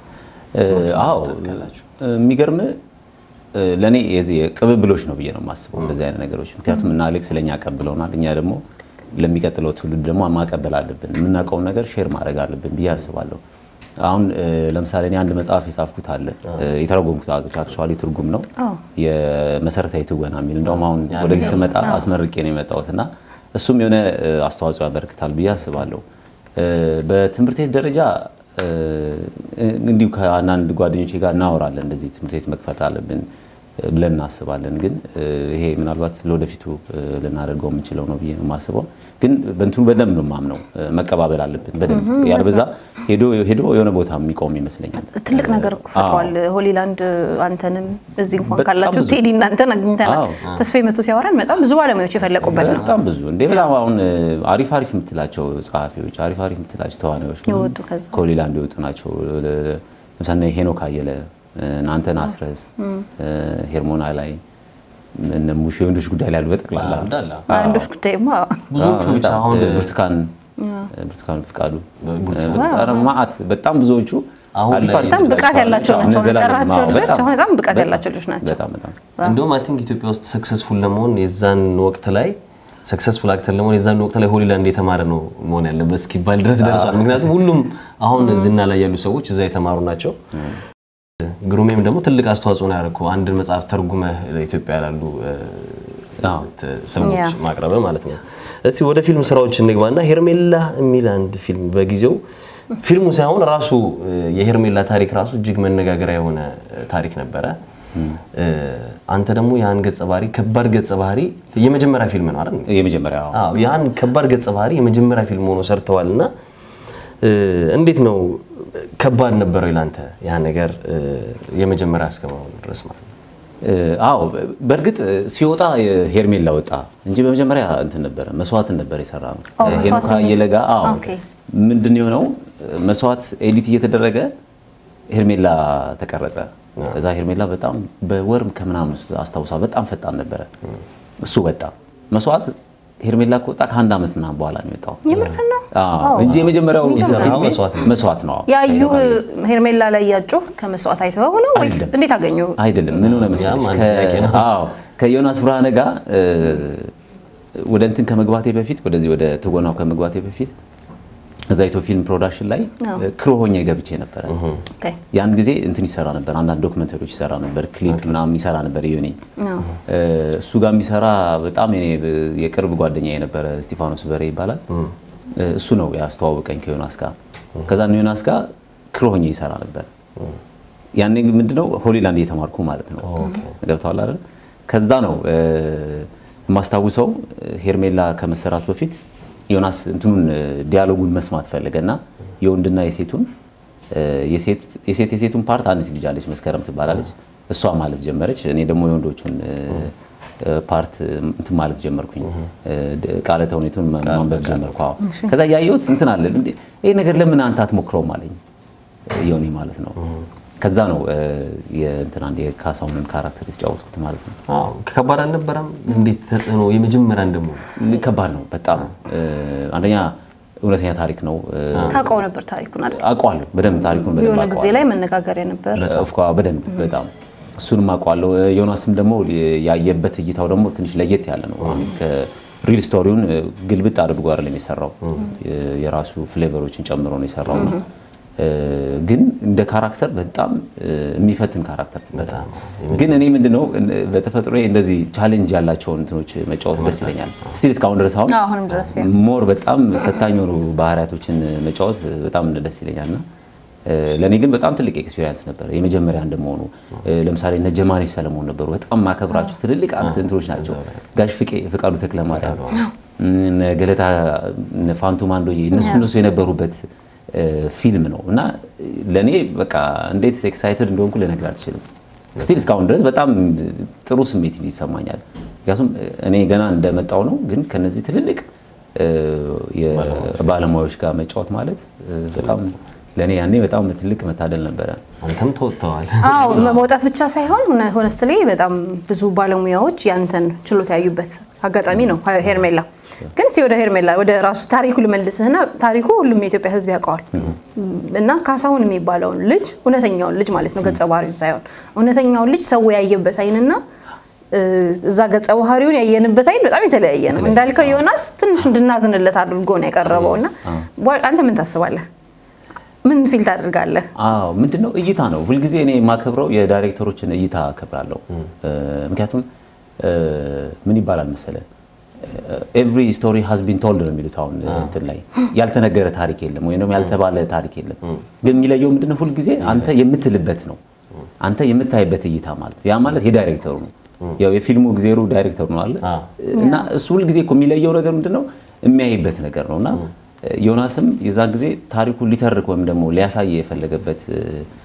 አዎ የሚገርም ለእኔ የዚህ ቅብብሎች ነው ብዬ ነው የማስበው እንደዚህ አይነት ነገሮች። ምክንያቱም እና አሌክስ ለእኛ ቀብለውናል፣ እኛ ደግሞ ለሚቀጥለው ትውልድ ደግሞ ማቀበል አለብን። የምናውቀውን ነገር ሼር ማድረግ አለብን ብዬ አስባለሁ። አሁን ለምሳሌ እኔ አንድ መጽሐፍ የጻፍኩት አለ የተረጎምኩት አክቹዋሊ ትርጉም ነው የመሰረታዊ ትወና የሚል እንደውም አሁን ወደዚህ ስመጣ አስመርቄ ነው የመጣሁት እና እሱም የሆነ አስተዋጽኦ ያበረክታል ብዬ አስባለሁ። በትምህርት ቤት ደረጃ እንዲሁ ከአንዳንድ ጓደኞቼ ጋር እናወራለን። እንደዚህ ትምህርት ቤት መክፈት አለብን ብለን እናስባለን። ግን ይሄ ምናልባት ለወደፊቱ ልናደርገው የምንችለው ነው ብዬ ነው የማስበው። ግን በእንትኑ በደንብ ነው የማምነው፣ መቀባበል አለብን በደንብ ያልበዛ ሄዶ ሄዶ የሆነ ቦታ የሚቆም ይመስለኛል። ትልቅ ነገር እኮ ፈጥሯል ሆሊላንድ። አንተንም እዚህ እንኳን በጣም ካላችሁ ብዙ። ቴዲ እናንተን አግኝተናል። አዎ። ተስፋዬ መቶ ሲያወራን በጣም ብዙ ባለሙያዎች የፈለቁበት ነው። በጣም ብዙ እንዴ በጣም አሁን አሪፍ አሪፍ የምትላቸው ጸሐፊዎች አሪፍ አሪፍ የምትላቸው ተዋናዮች ብዙ የወጡ ከዛ። ከሆሊላንድ የወጡ ናቸው። ለምሳሌ ሄኖክ አየለ፣ አንተን አስረስ፣ ሄርሞና ላይ እነ ሙሽ የወንዶች ጉዳይ ላይ ያሉ በጠቅላላ እንዳለ ወንዶች ጉዳይማ ብዙዎቹ ብቻ በጣም አሁን ብርቱካን ብርቱካን ፍቃዱ ብርቱካን። ኧረ መዓት በጣም ብዙዎቹ አሁን አሪፍ ላይ አሪፍ በጣም ብቃት ናቸው። ያላቸው አዎ፣ ናቸው። እነ ዘላለም፣ የጠራቸው አዎ፣ ልጆች በጣም አሁን በጣም ብቃት በጣም ያላቸው ልጆች ናቸው። በጣም በጣም እንደውም አይ ቲንክ ኢትዮጵያ ውስጥ ሰክሰስፉል ለመሆን የዛን ወቅት ላይ ሰክሰስፉል አክተር ለመሆን የዛን ወቅት ላይ ሆሊላንድ የተማረ ነው መሆን ያለበት እስኪባል ድረስ ደርሷል። ምክንያቱም ሁሉም አሁን ዝና ላይ ያሉ ሰዎች እዛ የተማሩ ናቸው። ግሩሜም ደግሞ ትልቅ አስተዋጽኦ ነው ያደረገው አንድን መጽሐፍ ተርጉመህ ለኢትዮጵያ ላሉ እ፣ አዎ። ት- ሰዎች ያ። ማቅረብ ማለት ነው። እስቲ ወደ ፊልም ስራዎች እንግባና ሄርሜላ የሚል አንድ ፊልም በጊዜው ፊልሙ ሳይሆን ራሱ እ፣ የሄርሜላ ታሪክ ራሱ እጅግ መነጋገሪያ የሆነ እ፣ ታሪክ ነበረ። እ፣ አንተ ደግሞ ያን ገጸ ባህሪ ከባድ ገጸ ባህሪ የመጀመሪያ ፊልም ነው አይደል? የመጀመሪያው አዎ ያን ከባድ ገጸ ባህሪ የመጀመሪያ ፊልም ሆኖ ሰርተዋል እና እ፣ እንዴት ነው ከባድ ነበረው ይላንተ ያ ነገር እ፣ የመጀመሪያ እስከመሆኑ ድረስ ማለት ነው? እ፣ አዎ በእርግጥ ሲወጣ ሄርሜላ ወጣ እንጂ በመጀመሪያ እንትን ነበረ መስዋዕትን ነበር የሰራ ነው። ኦ፣ መስዋዕት ሄኖክ ነው። አየለ ጋር አዎ ኦኬ። ምንድን ነው የሆነው መስዋዕት ኤዲት እየተደረገ ሄርሜላ ተቀረጸ። ከዛ ሄርሜላ በጣም በወር ከምናምን አስታውሳ በጣም ፈጣን ነበረ። እሱ ወጣ መስዋዕት ሄርሜላ ከወጣ ከአንድ ዓመት ምናምን በኋላ ነው የወጣው የምርህን ነው? አዎ፣ እንጂ የመጀመሪያው የሚገርም ፊልሜ ነው። መስዋዕት ነው። መስዋዕት ነው። አዎ። ያዩ ሄርሜላ ላይ ያጩ ከመስዋዕት አይተኸው ነው ወይስ አይደለም። እንዴት አገኙ? አይደለም ምን ሆነ መሰለሽ ያም አንድ ከ- ጥያቄ ነው። አዎ ከዮናስ ብርሃነ ጋር እ፣ ወደ እንትን ከመግባቴ በፊት ወደዚህ ወደ ትወናው ከመግባቴ በፊት እዛ ኢትዮ ፊልም ፕሮዳክሽን ላይ አዎ። እ፣ ክሮ ሆኜ ገብቼ ነበረ። ኦኬ። ያን ጊዜ እንትን ይሰራ ነበር፣ አንዳንድ ዶክመንተሪዎች ይሰራ ነበር፣ ክሊፕ ምናምን ይሰራ ነበር። ዮኒ አዎ። እ፣ እሱ ጋር የሚሰራ በጣም የኔ የቅርብ ጓደኛ የነበረ እስጢፋኖስ በሬ ይባላል። እ፣ እሱ ነው ያስተዋወቀኝ ከዮናስ ጋር። ከዛ እነ ዮናስ ጋር ክሮ ሆኜ ይሰራ ነበር። ያኔ ምንድነው ሆሊላንድ እየተማርኩ ማለት ነው። ገብተዋል አይደል? ከዛ ነው እ፣ የማስታውሰው እ፣ ሄርሜላ ከመሰራቱ በፊት ዮናስ እንትኑን እ፣ ዲያሎጉን መስማት ፈለገና የወንድና የሴቱን እ፣ የሴት የሴት የሴቱን ፓርት አንዲት ልጅ አለች መስከረም ትባላለች። እሷ ማለት ጀመረች። እኔ ደግሞ የወንዶቹን እ፣ እ፣ ፓርት እንትን ማለት ጀመርኩኝ። እ፣ ድ- ቃለ ተውኔቱን ማ- ማንበብ ጀመርኩ። አዎ። ከዛ ያየሁት እንትን አለ እንዴ ይሄ ነገር ለምን አንተ አትሞክረውም አለኝ ዮኒ ማለት ነው። ከዛ ነው እ፣ የእንትን አንድ የካሳሁንን ካራክተር የተጫወትኩት ማለት ነው። አዎ ከባድ አልነበረም? እንዴት ተጽዕኖ የመጀመሪያ እንደሞ ከባድ ነው በጣም እ፣ አንደኛ እውነተኛ ታሪክ ነው እ፣ ታውቀው ነበር ታሪኩን አይደል? አውቀዋለሁ በደንብ ታሪኩን በደንብ የሆነ ጊዜ አውቀዋለሁ። ላይ መነጋገሪያ ነበር። ኦፍኮ በደንብ በጣም እሱንም አውቀዋለሁ። እ፣ ዮናስም ደግሞ ያየበት እይታው ደግሞ ትንሽ ለየት ያለ ነው። ሪል ስቶሪውን እ፣ ግልብጥ አድርጎ አይደለም የሰራው የ- የራሱ ፍሌቨሮችን ጨምሮ ነው የሰራው እና እ፣ ግን እንደ ካራክተር በጣም እ፣ የሚፈትን ካራክተር ነበር። ግን እኔ ምንድነው እ፣ በተፈጥሮ እንደዚህ ቻሌንጅ ያላቸውን እንትኖች መጫወት ደስ ይለኛል። ስቲል እስካሁን ድረስ አሁን አዎ፣ አሁንም ድረስ ያ። ሞር በጣም ፈታኝ የሆኑ ባህሪያቶችን መጫወት በጣም ደስ ይለኛል እና ለእኔ ግን በጣም ትልቅ ኤክስፒሪየንስ ነበር። የመጀመሪያ እንደመሆኑ እ፣ ለምሳሌ እነ ጀማኔ ሰለሞን ነበሩ። በጣም ማከብራቸው ትልልቅ አክት እንትኖች ናቸው። ጋሽ ፍቄ ፍቃዱ ተክለ ማርያም፣ እነ ገለታ እነ ፋንቱ ማንዶዬ እነሱ እነሱ የነበሩበት እ፣ ፊልም ነው እና ለእኔ በቃ እንዴት ኤክሳይትድ እንደሆንኩ ልነግር አልችልም። ስቲል እስካሁን ድረስ በጣም ጥሩ ስሜት ይሰማኛል። ምክንያቱም እኔ ገና እንደመጣው ነው፣ ግን ከነዚህ ትልልቅ እ፣ የባለሙያዎች ጋር መጫወት ማለት እ፣ በጣም ለእኔ ያኔ በጣም ትልቅ መታደል ነበረ። አንተም ተወጥተዋል። አዎ መውጣት ብቻ ሳይሆን ሆነስትሊ በጣም ብዙ ባለሙያዎች ያንተን ችሎታ ያዩበት አጋጣሚ ነው ሄርሜላ። ግን እስኪ ወደ ሄርሜላ ወደ ራሱ ታሪኩ ልመልስህና ታሪኩ ሁሉም የኢትዮጵያ ሕዝብ ያውቀዋል እና ካሳሁን የሚባለውን ልጅ እውነተኛውን ልጅ ማለት ነው ገጸ ባህሪውን ሳይሆን እውነተኛውን ልጅ ሰው ያየበት አይንና እ፣ እዛ ገጸ ባህሪውን ያየንበት አይን በጣም የተለያየ ነው። እንዳልከው ዮናስ ትንሽ እንድናዝንለት አድርጎ ነው የቀረበው እና አንተ ምን ታስባለህ? ምን ፊል ታደርጋለህ? አዎ ምንድነው እይታ ነው። ሁልጊዜ እኔ የማከብረው የዳይሬክተሮችን እይታ አከብራለሁ። እ፣ ምክንያቱም እ፣ ምን ይባላል መሰለ ኤቭሪ ስቶሪ ሃዝ ቢን ቶልድ ነው የሚሉት አሁን እንትን ላይ ያልተነገረ ታሪክ የለም ወይም ደግሞ ያልተባለ ታሪክ የለም። ግን የሚለየው ምንድነው ሁልጊዜ አንተ የምትልበት ነው አንተ የምታይበት እይታ ማለት ነው። ያ ማለት የዳይሬክተሩ ነው። ያው የፊልሙ ጊዜሩ ዳይሬክተሩ ነው አለ እና እሱ ሁልጊዜ እኮ የሚለየው ነገር ምንድነው የሚያይበት ነገር ነው እና ዮናስም የዛን ጊዜ ታሪኩን ሊተርክ ወይም ደግሞ ሊያሳይ የፈለገበት እ፣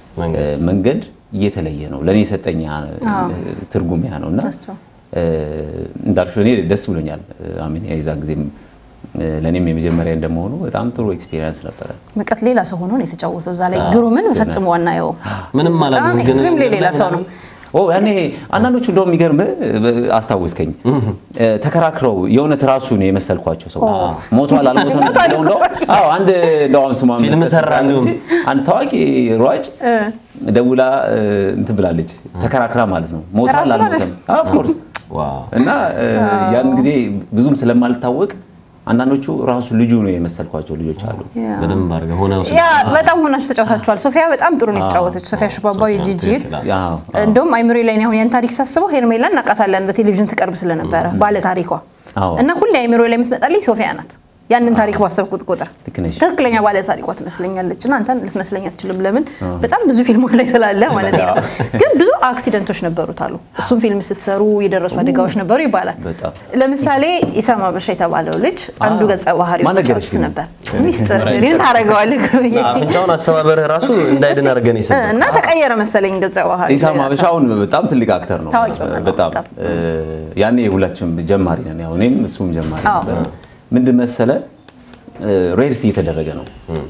መንገድ እየተለየ ነው። ለእኔ የሰጠኝ ያ፣ እ፣ ትርጉም ያ ነው እና That's true. እ፣ እንዳልሽው እኔ ደስ ብሎኛል። አሜን የዛን ጊዜም እ፣ ለእኔም የመጀመሪያ እንደመሆኑ በጣም ጥሩ ኤክስፒሪየንስ ነበረ። ምቀት ሌላ ሰው ሆኖ ነው የተጫወተው እዛ ላይ ግሩምን ፈጽሞ አናየው። ምንም በጣም አላገኙም፣ ግን ኤክስትሪምሊ ሌላ ሰው ነው። ኦ ያኔ አንዳንዶቹ እንደውም የሚገርምህ አስታውስከኝ እ፣ ተከራክረው የእውነት ራሱ ነው የመሰልኳቸው ሰዎች ሞቷል አልሞተም ብለው እንደው አዎ አንድ እንደው አሁን ስሟን ፊልም መጥቀስ ሰራ እንችላለን እንዲሁም። እንጂ አንድ ታዋቂ ሯጭ ደውላ እ፣ እንትን ብላለች ተከራክራ ማለት ነው ሞቷል ራሱ አልሞተም ኦፍ ኮርስ ዋው እና እ፣ ያን ጊዜ ብዙም ስለማልታወቅ አንዳንዶቹ ራሱ ልጁ ነው የመሰልኳቸው ልጆች አሉ በደንብ አድርገህ ሆነ ያ በጣም ሆናችሁ ተጫውታችኋል። ሶፊያ በጣም ጥሩ ነው የተጫወተች። ሶፊያ ሽባባው የጂጂ አዎ። እንደውም አይምሮ ላይ እኔ አሁን ያን ታሪክ ሳስበው ሄርሜላ እናውቃታለን በቴሌቪዥን ትቀርብ ስለነበረ ባለ ታሪኳ አዎ። እና ሁሌ አይምሮ ላይ የምትመጣልኝ ሶፊያ ናት። ያንን ታሪክ ባሰብኩት ቁጥር ልክ ነሽ። ትክክለኛ ባለ ታሪኳ ትመስለኛለች እና አንተን ልትመስለኝ አትችልም። ለምን በጣም ብዙ ፊልሞች ላይ ስላለ ማለት ነው። ግን ብዙ አክሲደንቶች ነበሩት አሉ። እሱም ፊልም ስትሰሩ የደረሱ አደጋዎች ነበሩ ይባላል። በጣም። ለምሳሌ ኢሳማ በሻ የተባለው ልጅ አንዱ ገጸ ባህሪ ማን ነገረሽ ግን? ነበር። ሚስጥር ምን ታደርገዋለህ ብዬ አፍንጫውን አሰባበርህ ራሱ እንዳይድን አድርገን ይሰራል እና ተቀየረ መሰለኝ ገጸ ባህሪ ኢሳም ሀበሻ አሁን በጣም ትልቅ አክተር ነው። ታዋቂ ሆኗል። በጣም በጣም። እ፣ ያኔ ሁላችንም ጀማሪ ነን። ያው እኔም እሱም ጀማሪ አዎ። ነበር። ምንድን መሰለ እ፣ ሬርስ እየተደረገ ነው።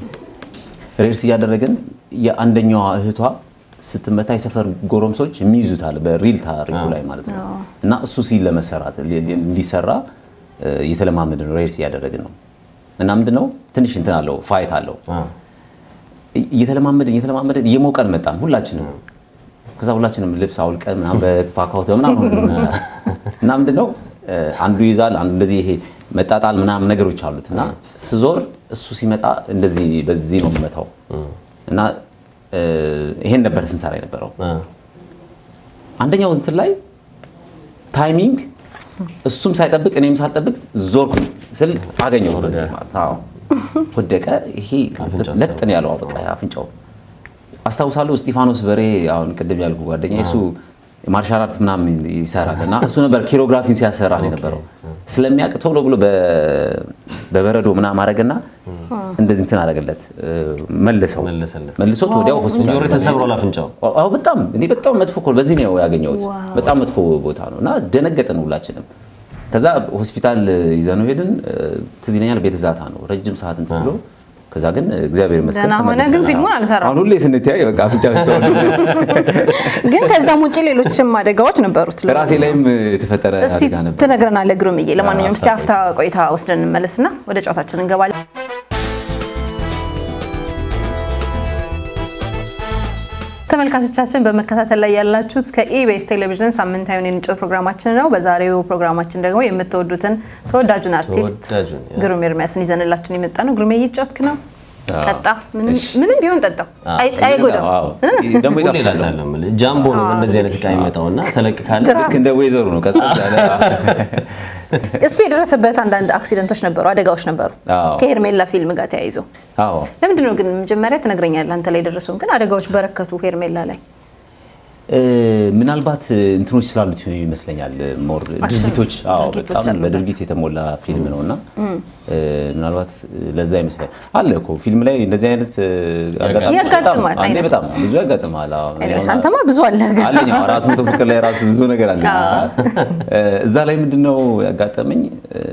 ሬርስ እያደረገን የአንደኛዋ እህቷ ስትመታ የሰፈር ጎረምሶች የሚይዙታል በሪል ታሪኩ ላይ ማለት ነው። እና እሱ ሲል ለመሰራት ሊ- ሊ- እንዲሰራ እ፣ እየተለማመድን ነው። ሬርስ እያደረግን ነው። እና ምንድነው ትንሽ እንትን አለው ፋይት አለው እየተለማመድን እየተለማመድን እየሞቀን መጣን ሁላችንም። ከዛ ሁላችንም ልብስ አውልቀን ምናምን በፓካውት ምናምን ሆነን እንሰራ እና ምንድነው እ፣ አንዱ ይዛል አንዱ እንደዚህ ይሄ መጣጣል ምናምን ነገሮች አሉት እና ስዞር እሱ ሲመጣ እንደዚህ በዚህ ነው የምመታው እና እ፣ ይሄን ነበር ስንሰራ የነበረው። አንደኛው እንትን ላይ ታይሚንግ እሱም ሳይጠብቅ እኔም ሳልጠብቅ ዞርኩኝ ስል አገኘው በዚህ ማለት አዎ። ወደቀ። ይሄ ለጥ ነው ያለው በቃ አፍንጫው። አስታውሳለሁ እስጢፋኖስ በሬ አሁን ቅድም ያልኩ ጓደኛ እሱ ማርሻል አርት ምናምን ይሰራል እና እሱ ነበር ኪሮግራፊን ሲያሰራ ነው የነበረው። ስለሚያውቅ ቶሎ ብሎ በ- በበረዶ ምናምን አረገና እንደዚህ እንትን አረገለት መልሰው መለሰለት። መልሶት ወዲያው ሆስፒታል ጆሮ ተሰብሯል አፍንጫው አዎ በጣም እኔ በጣም መጥፎ እኮ ነው። በዚህ ነው ያገኘሁት። በጣም መጥፎ ቦታ ነው እና ደነገጥን ሁላችንም። ከዛ ሆስፒታል ይዘነው ሄድን። እ፣ ትዝ ይለኛል ቤት ዛታ ነው ረጅም ሰዓት እንትን ብሎ ከዛ ግን እግዚአብሔር ይመስገን ደህና ሆነ፣ ተመለሰ። ግን ፊልሙን አልሰራም። አሁን ሁሌ ስንተያይ በቃ አፍንጫ ብቻ ግን ከዛም ውጭ ሌሎችም አደጋዎች ነበሩት። ራሴ ላይም የተፈጠረ እስቲ አደጋ ነበር። ትነግረናለህ ግሩምዬ። ለማንኛውም እስቲ አፍታ ቆይታ ወስደን እንመለስና ወደ ጨዋታችን እንገባለን። ተመልካቾቻችን በመከታተል ላይ ያላችሁት ከኢቢኤስ ቴሌቪዥን ሳምንታዊውን የንጭት ፕሮግራማችን ነው። በዛሬው ፕሮግራማችን ደግሞ የምትወዱትን ተወዳጁን አርቲስት ተወዳጁን፣ ያ። ግሩም ኤርሚያስን ይዘንላችሁን የመጣ ነው። ግሩሜ እየተጫወትክ ነው? አዎ። ጠጣ። ምንም- እሺ። ምንም ቢሆን ጠጣው፣ አይ- አይጎዳም። አዎ። ደግሞ ሁሌ ይጣፍጣል። እላለሁ የምልህ ጃምቦ ነው እንደዚህ አይነት እቃ የሚመጣውና ተለቅ ካለ ልክ እንደ ወይዘሩ ነው ቀዝቀዝ ያለ እሱ የደረሰበት አንዳንድ አክሲደንቶች ነበሩ፣ አደጋዎች ነበሩ አዎ። ከሄርሜላ ፊልም ጋር ተያይዞ። አዎ ለምንድን ነው ግን መጀመሪያ ትነግረኛለህ? አንተ ላይ የደረሰውን ግን አደጋዎች በረከቱ ሄርሜላ ላይ እ፣ ምናልባት እንትኖች ስላሉት ይመስለኛል ሞር ድርጊቶች አዎ ድርጊቶች በጣም አሉበት። በድርጊት የተሞላ ፊልም ነው እና እ፣ ምናልባት ለዛ ይመስላል አለ እኮ ፊልም ላይ እንደዚህ አይነት እ፣ አጋጣሚዎች ያጋጥማል በጣም- አንዴ አይነት። በጣም ብዙ ያጋጥማል አዎ። እኔ ኤኒዌይስ አሁን አንተማ ብዙ አለ ግን አለኝ አዎ፣ አራት መቶ ፍቅር ላይ ራሱ ብዙ ነገር አለ እዛ ላይ ምንድነው ያጋጠመኝ እ፣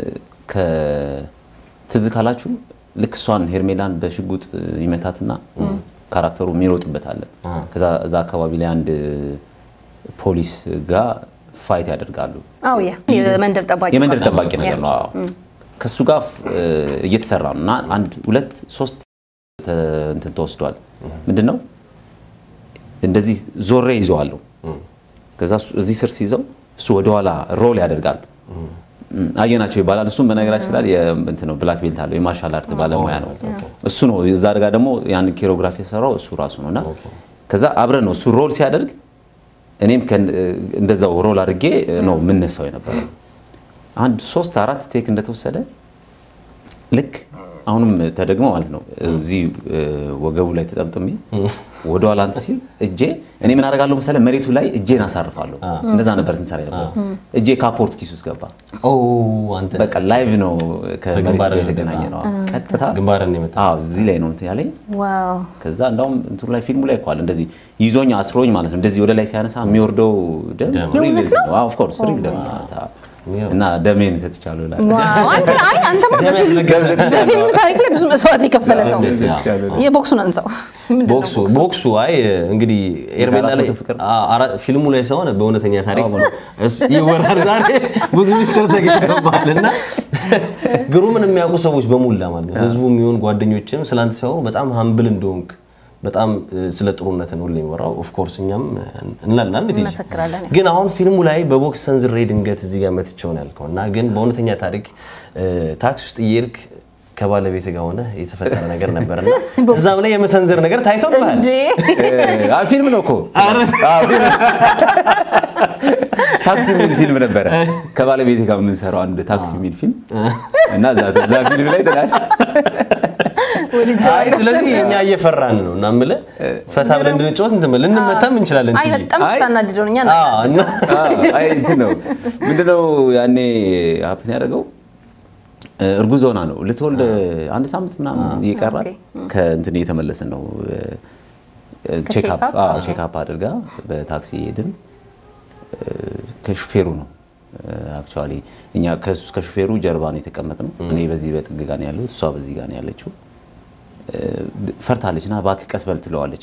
ከትዝ ካላችሁ ልክ እሷን ሄርሜላን በሽጉጥ ይመታትና ካራክተሩ የሚሮጥበት አለ ከዛ እዛ አካባቢ ላይ አንድ ፖሊስ ጋር ፋይት ያደርጋሉ አዎ ያ የመንደር ጠባቂ የመንደር ማለት ጠባቂ ነገር ነው። አዎ ከሱ ጋር እ፣ እየተሰራ ነው እና አንድ ሁለት ሶስት ተ- እንትን ተወስዷል። ምንድን ነው እንደዚህ ዞሬ ይዘዋለሁ። ከዛ እሱ እዚህ ስር ሲይዘው እሱ ወደኋላ ሮል ያደርጋል። እም፣ አየናቸው ይባላል። እሱም በነገራችን ላይ የእንትን ነው ብላክ ቤልት አለው የማርሻል አርት ባለሙያ ነው። እሱ ነው እዛ አድጋ ደግሞ ያን ኬሮግራፊ የሰራው እሱ ራሱ ነው እና ከዛ አብረን ነው እሱ ሮል ሲያደርግ እኔም ከን- እንደዛው ሮል አድርጌ ነው የምነሳው የነበረው። አንድ ሶስት አራት ቴክ እንደተወሰደ ልክ አሁንም ተደግሞ ማለት ነው እዚህ እ፣ ወገቡ ላይ ተጠምጥሜ ወደ ኋላ እንትን ሲል እጄ እኔ ምን አደርጋለሁ መሰለህ መሬቱ ላይ እጄን አሳርፋለሁ። እንደዛ ነበር ስንሰራ የነበረው። እጄ ካፖርት ኪስ ውስጥ ገባ። ኦ አንተ በቃ ላይቭ ነው ከመሬቱ በግንባር ጋር የተገናኘ ነው። ቀጥታ ግንባርን ነው የመታው። አዎ እዚህ ላይ ነው እንትን ያለኝ። ዋው ከዛ እንዳውም እንትኑ ላይ ፊልሙ ላይ እኮ አለ እንደዚህ ይዞኝ አስሮኝ ማለት ነው። እንደዚህ ወደ ላይ ሲያነሳ የሚወርደው ደም ደም። ሪል የእውነት ነው? ነው። ኦፍ ኮርስ ሪል ደም ነው። እና ደሜን ሰጥቻለሁ ይላል። ዋው! አንተ አይ አንተማ ደም በፊልም ያስለገሰ በፊልም ታሪክ ላይ ብዙ መስዋዕት የከፈለ ሰው ሰጥቻለሁ። የቦክሱን አንሳው ምንድን ነው ቦክሱ ቦክሱ አይ እንግዲህ ኤርሜላ ላይ የአራት መቶ ፍቅር? አ- አራ- ፊልሙ ላይ ሳይሆን በእውነተኛ ታሪክ እሱ ይወራል። ዛሬ ብዙ ሚስጥር ተገኝቶብሃል እና ግሩምን የሚያውቁ ሰዎች በሙላ ማለት ነው ህዝቡ የሚሆን ጓደኞችም ስላንተ ሲያወሩ በጣም ሀምብል እንደሆንክ በጣም እ፣ ስለ ጥሩነት ነው ሁሌ የሚወራው። ኦፍኮርስ እኛም እንላለን እንዴ እንመሰክራለን። ግን አሁን ፊልሙ ላይ በቦክስ ሰንዝሬ ድንገት እዚህ ጋር መትቼው ነው ያልከው እና ግን በእውነተኛ ታሪክ እ፣ ታክሲ ውስጥ እየሄድክ ከባለቤት ጋር ሆነ የተፈጠረ ነገር ነበርና እዛም ላይ የመሰንዘር ነገር ታይቶብሃል። እንዴ አ ፊልም ነው እኮ አዎ፣ ፊልም። ታክሲ የሚል ፊልም ነበረ ከባለቤቴ ጋር የምንሰራው አንድ ታክሲ የሚል ፊልም እና እዛ እዛ ፊልም ላይ ተናል አይ ስለዚህ እኛ እየፈራን ነው እና የምልህ ፈታ ብለን እንድንጫወት እንትን ብለን ልንመታም እንችላለን። አይ ትይዤ። በጣም አይ። ስታናድደው እኛ አዎ፣ እና አይ እንትን ነው ምንድነው ያኔ ሀፕን ያደረገው እርጉዝ ሆና ነው ልትወልድ አንድ ሳምንት ምናምን እየቀራት ኦኬ። ከእንትን እየተመለስን ነው ቼክአፕ ከቼክአፕ? አዎ ቼክአፕ አድርጋ በታክሲ ሄድን ከሹፌሩ ነው አክቹዋሊ እኛ ከሱ ከሹፌሩ ጀርባ ነው የተቀመጥነው እኔ በዚህ በጥግ ጋር ነው ያለሁት እሷ በዚህ ጋር ነው ያለችው ፈርታለች እና እባክህ ቀስ በል ትለዋለች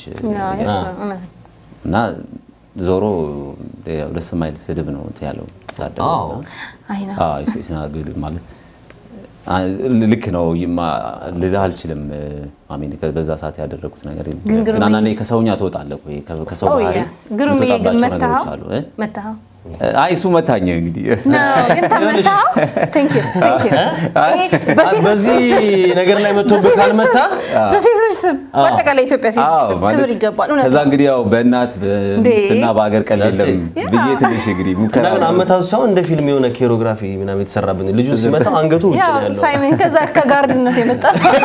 እና ዞሮ ያው ደስ የማይል ስድብ ነው እንትን ያለው ተሳደበ አዎ። እና አይ ነው አዎ ሲናገር ማለት አ- ልክ ነው ይማ- ልልህ አልችልም። አሜን በዛ ሰዓት ያደረጉት ነገር የለም። ግን ግሩምዬ- ግን አንዳንዴ ከሰውኛ ትወጣለህ እኮ ከ- ከሰው ኦ ባህሪ ያ ግሩምዬ ግን የምትወጣባቸው ነገሮች መታኸው አሉ እ? መታኸው አይ እሱ መታኝ እንግዲህ ነው ግን ተመታኸው ቴንክ ዩ ቴንክ ዩ ይሄ በሴቶች በዚህ ነገር ላይ መጥቶብህ ካልመታ በሴቶች ስም በአጠቃላይ ኢትዮጵያ ሴቶች አዎ፣ ስም ማለት ክብር ይገባል እውነት ከዛ እንግዲህ ያው በእናት በሚስትና በሀገር ቀል That's የለም it. ብዬ ትንሽ እንግዲህ እና ሙከራ ግን አመታቱ ሳይሆን እንደ ፊልም የሆነ ኬሮግራፊ ምናምን የተሰራብን ልጁ ሲመታው አንገቱ ውጭ ያው ነው ያለው። ሳይመን ከዛ ከጋርድነት የመጣ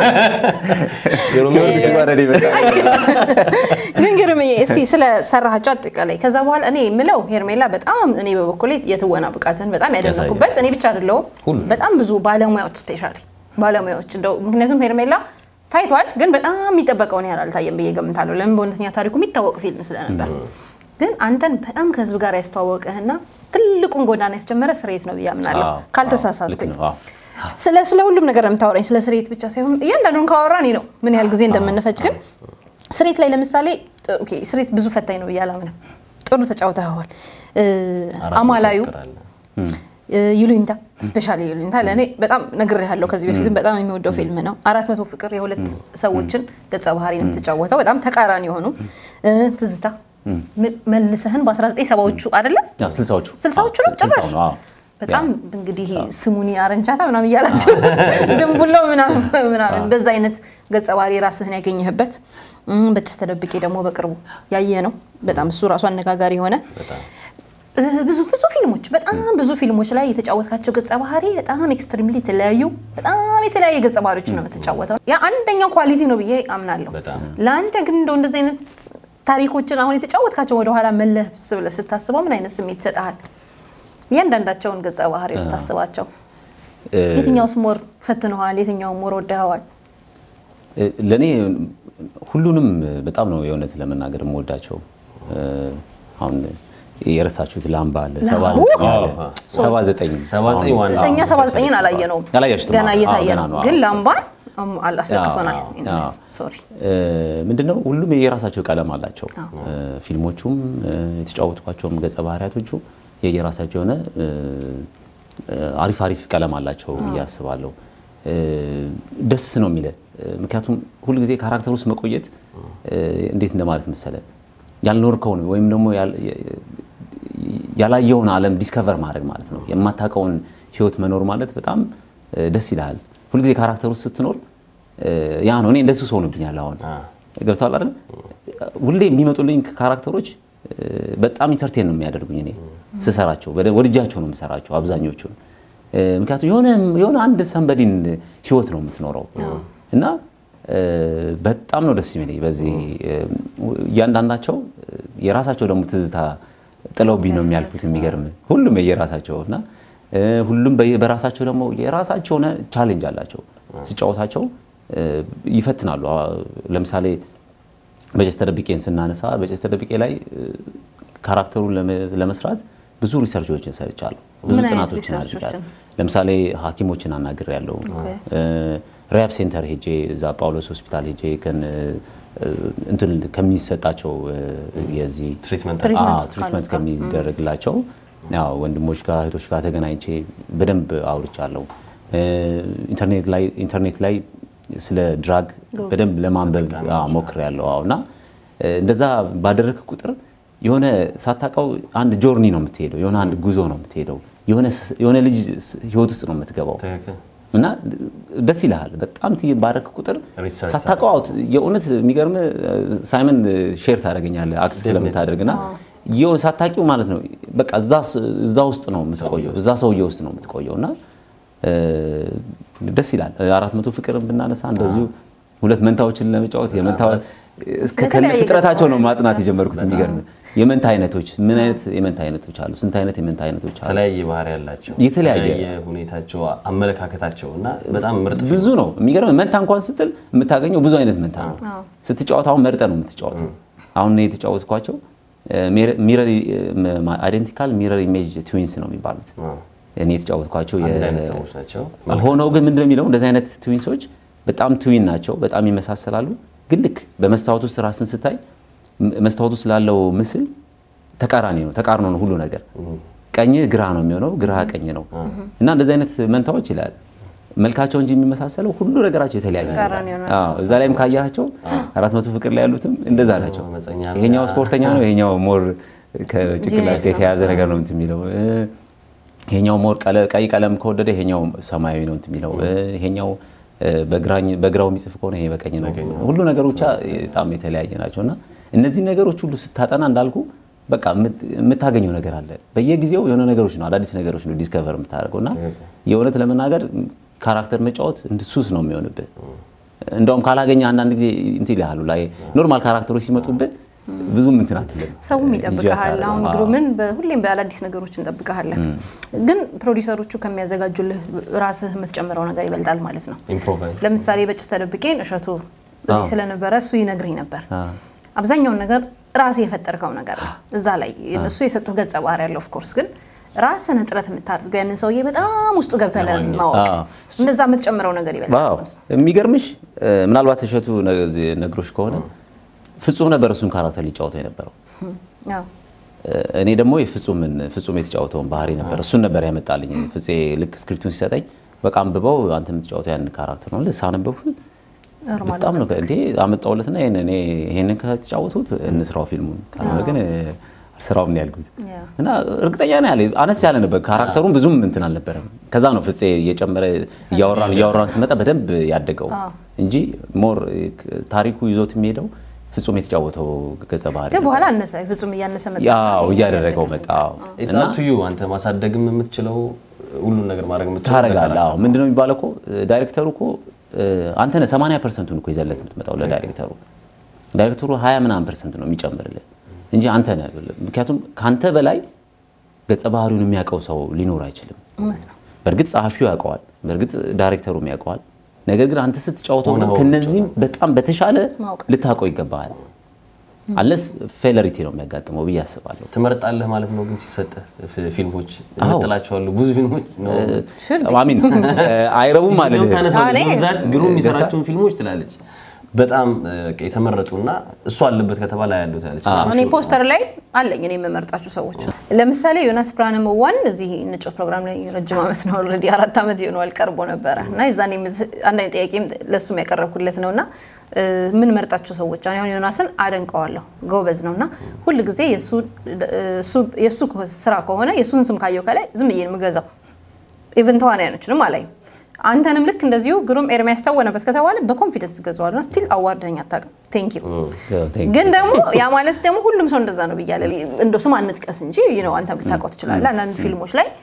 ሲወርድ ሲዋረድ ይመጣል። ግን ግርምዬ እስቲ ስለ ሰራሃቸው አጠቃላይ ከዛ በኋላ እኔ የምለው ሄርሜላ በጣም እኔ በበኩሌ የትወና ብቃትን በጣም ያደነኩበት እኔ ብቻ አይደለሁም በጣም ብዙ ባለሙያዎች ስፔሻሊ ባለሙያዎች እንደው ምክንያቱም ሄርሜላ ታይቷል ግን በጣም የሚጠበቀውን ያህል አልታየም ብዬ ገምታለሁ ለምን በእውነተኛ ታሪኩ የሚታወቅ ፊልም ስለነበር ግን አንተን በጣም ከህዝብ ጋር ያስተዋወቀህና ትልቁን ጎዳና ያስጀመረ ስርየት ነው ብዬ አምናለሁ አዎ፣ ካልተሳሳትኩኝ ልክ ነው። አዎ። ስለ ስለ ሁሉም ነገር የምታወራኝ ስለ ስሬት ብቻ ሳይሆን እያንዳንዱን ካወራ እኔ ነው ምን ያህል ጊዜ እንደምንፈጅ ግን ስሬት ላይ ለምሳሌ ኦኬ ስሬት ብዙ ፈታኝ ነው ብዬ አላምንም ጥሩ ተጫውተኸዋል እ፣ አራት አማላዩ መቶ ፍቅር አለ። እ፣ ይሉኝታ ስፔሻሊ ይሉኝታ ለእኔ በጣም ነግሬሃለሁ ከዚህ በፊትም በጣም የሚወደው ፊልም ነው አራት መቶ ፍቅር የሁለት ሰዎችን ገጸ ባህሪ ነው የተጫወተው በጣም ተቃራኒ የሆኑ እ፣ ትዝታ ም- መልሰህን በ1970ዎቹ አይደለም አዎ፣ ስልሳዎቹ ስልሳዎቹ ነው አዎ፣ ጭራሽ ስልሳው ነው፣ አዎ። በጣም እንግዲህ ስሙኒ አረንቻታ ምናምን እያላቸው ድንቡሎ ምናምን ምናምን በዛ አይነት ገጸ ባህሪ ራስህን ያገኘህበት እም፣ በጭስ ተደብቄ ደግሞ በቅርቡ ያየ ነው። በጣም እሱ ራሱ አነጋጋሪ የሆነ እ፣ ብዙ ብዙ ፊልሞች በጣም ብዙ ፊልሞች ላይ የተጫወትካቸው ገጸ ባህሪ በጣም ኤክስትሪምሊ የተለያዩ በጣም የተለያየ ገጸ ባህሪዎች ነው የምትጫወተው። ያ አንደኛው ኳሊቲ ነው ብዬ አምናለሁ። በጣም ለአንተ ግን እንደው እንደዚህ አይነት ታሪኮችን አሁን የተጫወትካቸው ወደኋላ መለስ ብለህ ስታስበው ምን አይነት ስሜት ይሰጥሃል? እያንዳንዳቸውን ገጸ ባህሪዎች ታስባቸው እ፣ የትኛውስ ሞር ፈትነዋል? የትኛው ሞር ወደኸዋል? ለእኔ ሁሉንም በጣም ነው የእውነት ለመናገር የምወዳቸው። እ፣ አሁን የረሳችሁት ላምባ አለ፣ ሰባ ዘጠኝ አለ፣ ሰባ ዘጠኝ ሰባ ዘጠኝ ዋና እኛ ሰባ ዘጠኝን አላየነውም አላያችሁትም? ገና አዎ፣ እየታየ ገና ነው። ነው። ግን አዎ፣ ላምባን እም፣ አላስለቅሶናል። አዎ፣ Anyways, አዎ። sorry። ምንድነው ሁሉም የየራሳቸው ቀለም አላቸው። እ፣ ፊልሞቹም እ፣ የተጫወትኳቸውም ገጸ ባህሪያቶቹ የየራሳቸው የሆነ እ፣ እ፣ አሪፍ አሪፍ ቀለም አላቸው ብዬ አስባለሁ። እ፣ ደስ ነው የሚለ ምክንያቱም ሁልጊዜ ካራክተር ውስጥ መቆየት እ፣ እንዴት እንደማለት መሰለ ያልኖርከውን ወይም ደግሞ ያል- ያላየውን ዓለም ዲስከቨር ማድረግ ማለት ነው። የማታውቀውን ህይወት መኖር ማለት በጣም እ፣ ደስ ይልሃል። ሁልጊዜ ካራክተር ውስጥ ስትኖር እ፣ ያ ነው። እኔ እንደሱ ሰው ሆኖብኛል አሁን ገብተዋል አይደል? ሁሌ የሚመጡልኝ ካራክተሮች እ፣ በጣም ኢንተርቴን ነው የሚያደርጉኝ። እኔ ስሰራቸው በደ- ወድጃቸው ነው የምሰራቸው አብዛኞቹን። እ፣ ምክንያቱም የሆነ የሆነ አንድ ሰንበዲን ህይወት ነው የምትኖረው እና እ፣ በጣም ነው ደስ የሚለኝ በዚህ እ፣ እያንዳንዳቸው እ፣ የራሳቸው ደግሞ ትዝታ ጥለውብኝ ነው የሚያልፉት። የሚገርም ሁሉም የየራሳቸው እና እ፣ ሁሉም በየ- በራሳቸው ደግሞ የራሳቸው የሆነ ቻሌንጅ አላቸው ሲጫወታቸው እ፣ ይፈትናሉ። አ- ለምሳሌ በጀስ ተደብቄን ስናነሳ በጀስ ተደብቄ ላይ እ፣ ካራክተሩን ለመ- ለመስራት ብዙ ሪሰርቾችን ሰርቻለሁ። ብዙ ምን አይነት ጥናቶችን ሪሰርቾችን? አድርጋለሁ። ለምሳሌ ሐኪሞችን አናግር ያለው ሪያብ ሴንተር ሄጄ እዛ ጳውሎስ ሆስፒታል ሄጄ ከን- እንትን ከሚሰጣቸው የዚህ ትሪትመንት ትሪትመንት አዎ፣ ትሪትመንት ከሚደረግላቸው ያው ወንድሞች ጋር እህቶች ጋር ተገናኝቼ በደንብ አውርቻለሁ። ኢንተርኔት ላይ ኢንተርኔት ላይ ስለ ድራግ በደንብ ለማንበብ ሞክሬያለሁ። አዎ እና እንደዛ ባደረግ ቁጥር የሆነ ሳታውቀው አንድ ጆርኒ ነው የምትሄደው፣ የሆነ አንድ ጉዞ ነው የምትሄደው፣ የሆነ ስ- የሆነ ልጅ ስ- ህይወት ውስጥ ነው የምትገባው ትክክል። እና ደስ ይልሃል። በጣም ት ባረክ ቁጥር ሪሰርች ሳታውቀው አውት የእውነት የሚገርም ሳይመን ሼር ታደርገኛለህ አክት ስለምታደርግ እና የሆነ ሳታውቂው ማለት ነው በቃ እዛ ስ- እዛ ውስጥ ነው የምትቆየው እዛ ሰውዬ ውስጥ ነው የምትቆየው እና እ፣ ደስ ይላል። አራት መቶ ፍቅር ብናነሳ እንደዚሁ ሁለት መንታዎችን ለመጫወት የመንታ እስከ ከነ የተለያየ ፍጥረታቸው ነው ገጸ ማጥናት የጀመርኩት። የሚገርም የመንታ አይነቶች ምን አይነት የመንታ አይነቶች አሉ? ስንት አይነት የመንታ አይነቶች አሉ? የተለያየ ባህሪ ያላቸው የተለያየ ሁኔታቸው፣ አመለካከታቸው እና በጣም ምርጥ ብዙ ነው የሚገርም መንታ እንኳን ስትል የምታገኘው ብዙ አይነት መንታ ነው። ስትጫወት አሁን መርጠ ነው የምትጫወተው። አሁን እኔ የተጫወትኳቸው አይደንቲካል ሚረር ኢሜጅ ትዊንስ ነው የሚባሉት። እኔ የተጫወትኳቸው የ- አንድ አይነት ሰዎች ናቸው። ሆነው ግን ምንድነው የሚለው እንደዚህ አይነት ትዊንሶች በጣም ትዊን ናቸው፣ በጣም ይመሳሰላሉ። ግን ልክ በመስታወት ውስጥ ራስን ስታይ ም- መስታወት ውስጥ ላለው ምስል ተቃራኒ ነው፣ ተቃርኖ ነው ሁሉ ነገር። ቀኝ ግራ ነው የሚሆነው፣ ግራ ቀኝ ነው እና እንደዚህ አይነት መንታዎች ይላል መልካቸው እንጂ የሚመሳሰለው ሁሉ ነገራቸው የተለያየ ነው ተቃራኒ ይላል። ነው። አዎ፣ እዛ ላይም ካያቸው አራት መቶ ፍቅር ላይ ያሉትም እንደዛ ናቸው። አመፀኛ ነው። ይሄኛው ስፖርተኛ ነው፣ ይሄኛው ሞር ከጭንቅላት ጂኒየስ ነው። የተያዘ ነገር ነው እንትን የሚለው እ፣ ይሄኛው ሞር ቀለ- ቀይ ቀለም ከወደደ ይሄኛው ሰማያዊ ነው እንትን የሚለው እ፣ ይሄኛው እ፣ በግራኝ- በግራው የሚጽፍ ከሆነ ይሄ በቀኝ ነው። ሁሉ ነገሮች ብቻ በጣም የተለያየ ናቸው እና እነዚህ ነገሮች ሁሉ ስታጠና እንዳልኩ በቃ የምት- የምታገኘው ነገር አለ። በየጊዜው የሆነ ነገሮች ነው አዳዲስ ነገሮች ነው ዲስከቨር የምታደርገው እና የእውነት ለመናገር ካራክተር መጫወት እንደ ሱስ ነው የሚሆንብህ። እንደውም ካላገኘ አንዳንድ ጊዜ እንትን ይልሃሉ ላይ ኖርማል ካራክተሮች ሲመጡብህ ብዙም እንትን አትልም። ሰውም እንጂ ይጠብቀሃል። አታደርግም። አሁን አዎ። ግሩምን በሁሌም በአዳዲስ ነገሮች እንጠብቀሃለን። ግን ፕሮዲሰሮቹ ከሚያዘጋጁልህ ራስህ የምትጨምረው ነገር ይበልጣል ማለት ነው። ኢምፕሮቫይዝ ለምሳሌ በጭስ ተደብቄን እሸቱ እዚህ አዎ። ስለነበረ እሱ ይነግረኝ ነበር። አዎ። አብዛኛውን ነገር ራስህ የፈጠርከው ነገር ነው። እዛ ላይ እሱ የሰጡህ ገጸ ባህሪ ያለው ኦፍኮርስ፣ ግን ራስህን ጥረት የምታደርገው ያንን ሰውዬ በጣም ውስጡ ገብተህ ለማወቅ አዎ። እንደዛ የምትጨምረው ነገር ይበልጣል። ዋው የሚገርምሽ እ፣ ምናልባት እሸቱ ነ- ነግሮሽ ከሆነ ፍጹም ነበር እሱን ካራክተር ሊጫወተው የነበረው። አዎ። እ፣ እኔ ደግሞ የፍጹምን ፍጹም የተጫወተውን ባህሪ ነበር እሱን ነበር ያመጣልኝ። ፍፄ ልክ ስክሪፕቱን ሲሰጠኝ በቃ አንብበው አንተ የምትጫወተው ያን ካራክተር ነው ሳነበብኩ ኖርማል በጣም ነው እንዴ አመጣውለትና ይሄን እኔ ይሄንን ከተጫወቱት እንስራው ፊልሙን ካልሆነ ግን እ፣ አልስራውም ነው ያልኩት። ያ። እና እርግጠኛ ነው ያለ አነስ ያለ ነበር ካራክተሩን ብዙም እንትን አልነበረም። ከዛ ነው ፍፄ እየጨመረ እያወራን እያወራን ስመጣ በደንብ ያደገው እንጂ ሞር ታሪኩ ይዞት የሚሄደው ፍጹም የተጫወተው ገጸ ባህሪ ግን ነበር። በኋላ አነሰ ፍጹም እያነሰ መጣ። ያው እያደረገው መጣ። አዎ። ኢትስ አፕ ቱ ዩ አንተ ማሳደግም የምትችለው ሁሉን ነገር ማድረግ የምትችለው ታረጋለህ። አዎ ምንድነው የሚባለው እኮ ዳይሬክተሩ እኮ እ፣ አንተ ነህ 80 ፐርሰንቱን እኮ ይዘለት የምትመጣው ለዳይሬክተሩ። ዳይሬክተሩ 20 ምናምን ፐርሰንት ነው የሚጨምርልህ እንጂ አንተ ነህ። ምክንያቱም ከአንተ በላይ ገጸ ባህሪውን የሚያውቀው ሰው ሊኖር አይችልም። እውነት ነው። በእርግጥ ጸሐፊው ያውቀዋል፣ በእርግጥ ዳይሬክተሩም ያውቀዋል። ነገር ግን አንተ ስትጫወተው ሆነ ሆኖ ከነዚህም በጣም በተሻለ ማወቅ ልታውቀው ይገባሃል። አለስ ፌለሪቲ ነው የሚያጋጥመው ብዬ አስባለሁ። ትመርጣለህ ማለት ነው። ግን ሲሰጥህ ፊ- ፊልሞች አዎ። የምጥላቸዋለሁ ብዙ ፊልሞች ነው Should be። አሚን አይረቡም ማለት ፊልም ታነሳለች። እኔ- በብዛት ግሩም የሚሰራቸውን ፊልሞች ትላለች። በጣም እ፣ የተመረጡና እሱ አለበት ከተባለ ያለው ትላለች። እኔ ፖስተር ላይ አለኝ እኔ የምመርጣቸው ሰዎች ለምሳሌ ዮናስ ብርሃነ መዋን እዚህ ንጮት ፕሮግራም ላይ ረጅም ዓመት ነው ኦልሬዲ አራት ዓመት ይሆነዋል ቀርቦ ነበረ እና የዛኔ የምት- አንዳንድ ጥያቄም ለእሱም ያቀረብኩለት ነው እና እ፣ የምንመርጣቸው ሰዎች እኔ አሁን ዮናስን አደንቀዋለሁ ጎበዝ ነው እና ሁል ጊዜ የእሱ ስራ ከሆነ የእሱን ስም ካየው ከላይ ዝም ብዬ ነው የምገዛው ኢቨን ተዋናያኖችንም አላይም አንተንም ልክ እንደዚሁ ግሩም ኤርሚያስ ታወነበት ከተባለ በኮንፊደንስ ገዛዋል እና ስቲል አዋርደኝ አታውቅም ቴንክ ዩ ግን ደግሞ ያ ማለት ደግሞ ሁሉም ሰው እንደዛ ነው ብያለ እንደ ስም አንጥቀስ እንጂ ነው አንተም ልታውቀው ትችላለህ። አንዳንድ ፊልሞች ላይ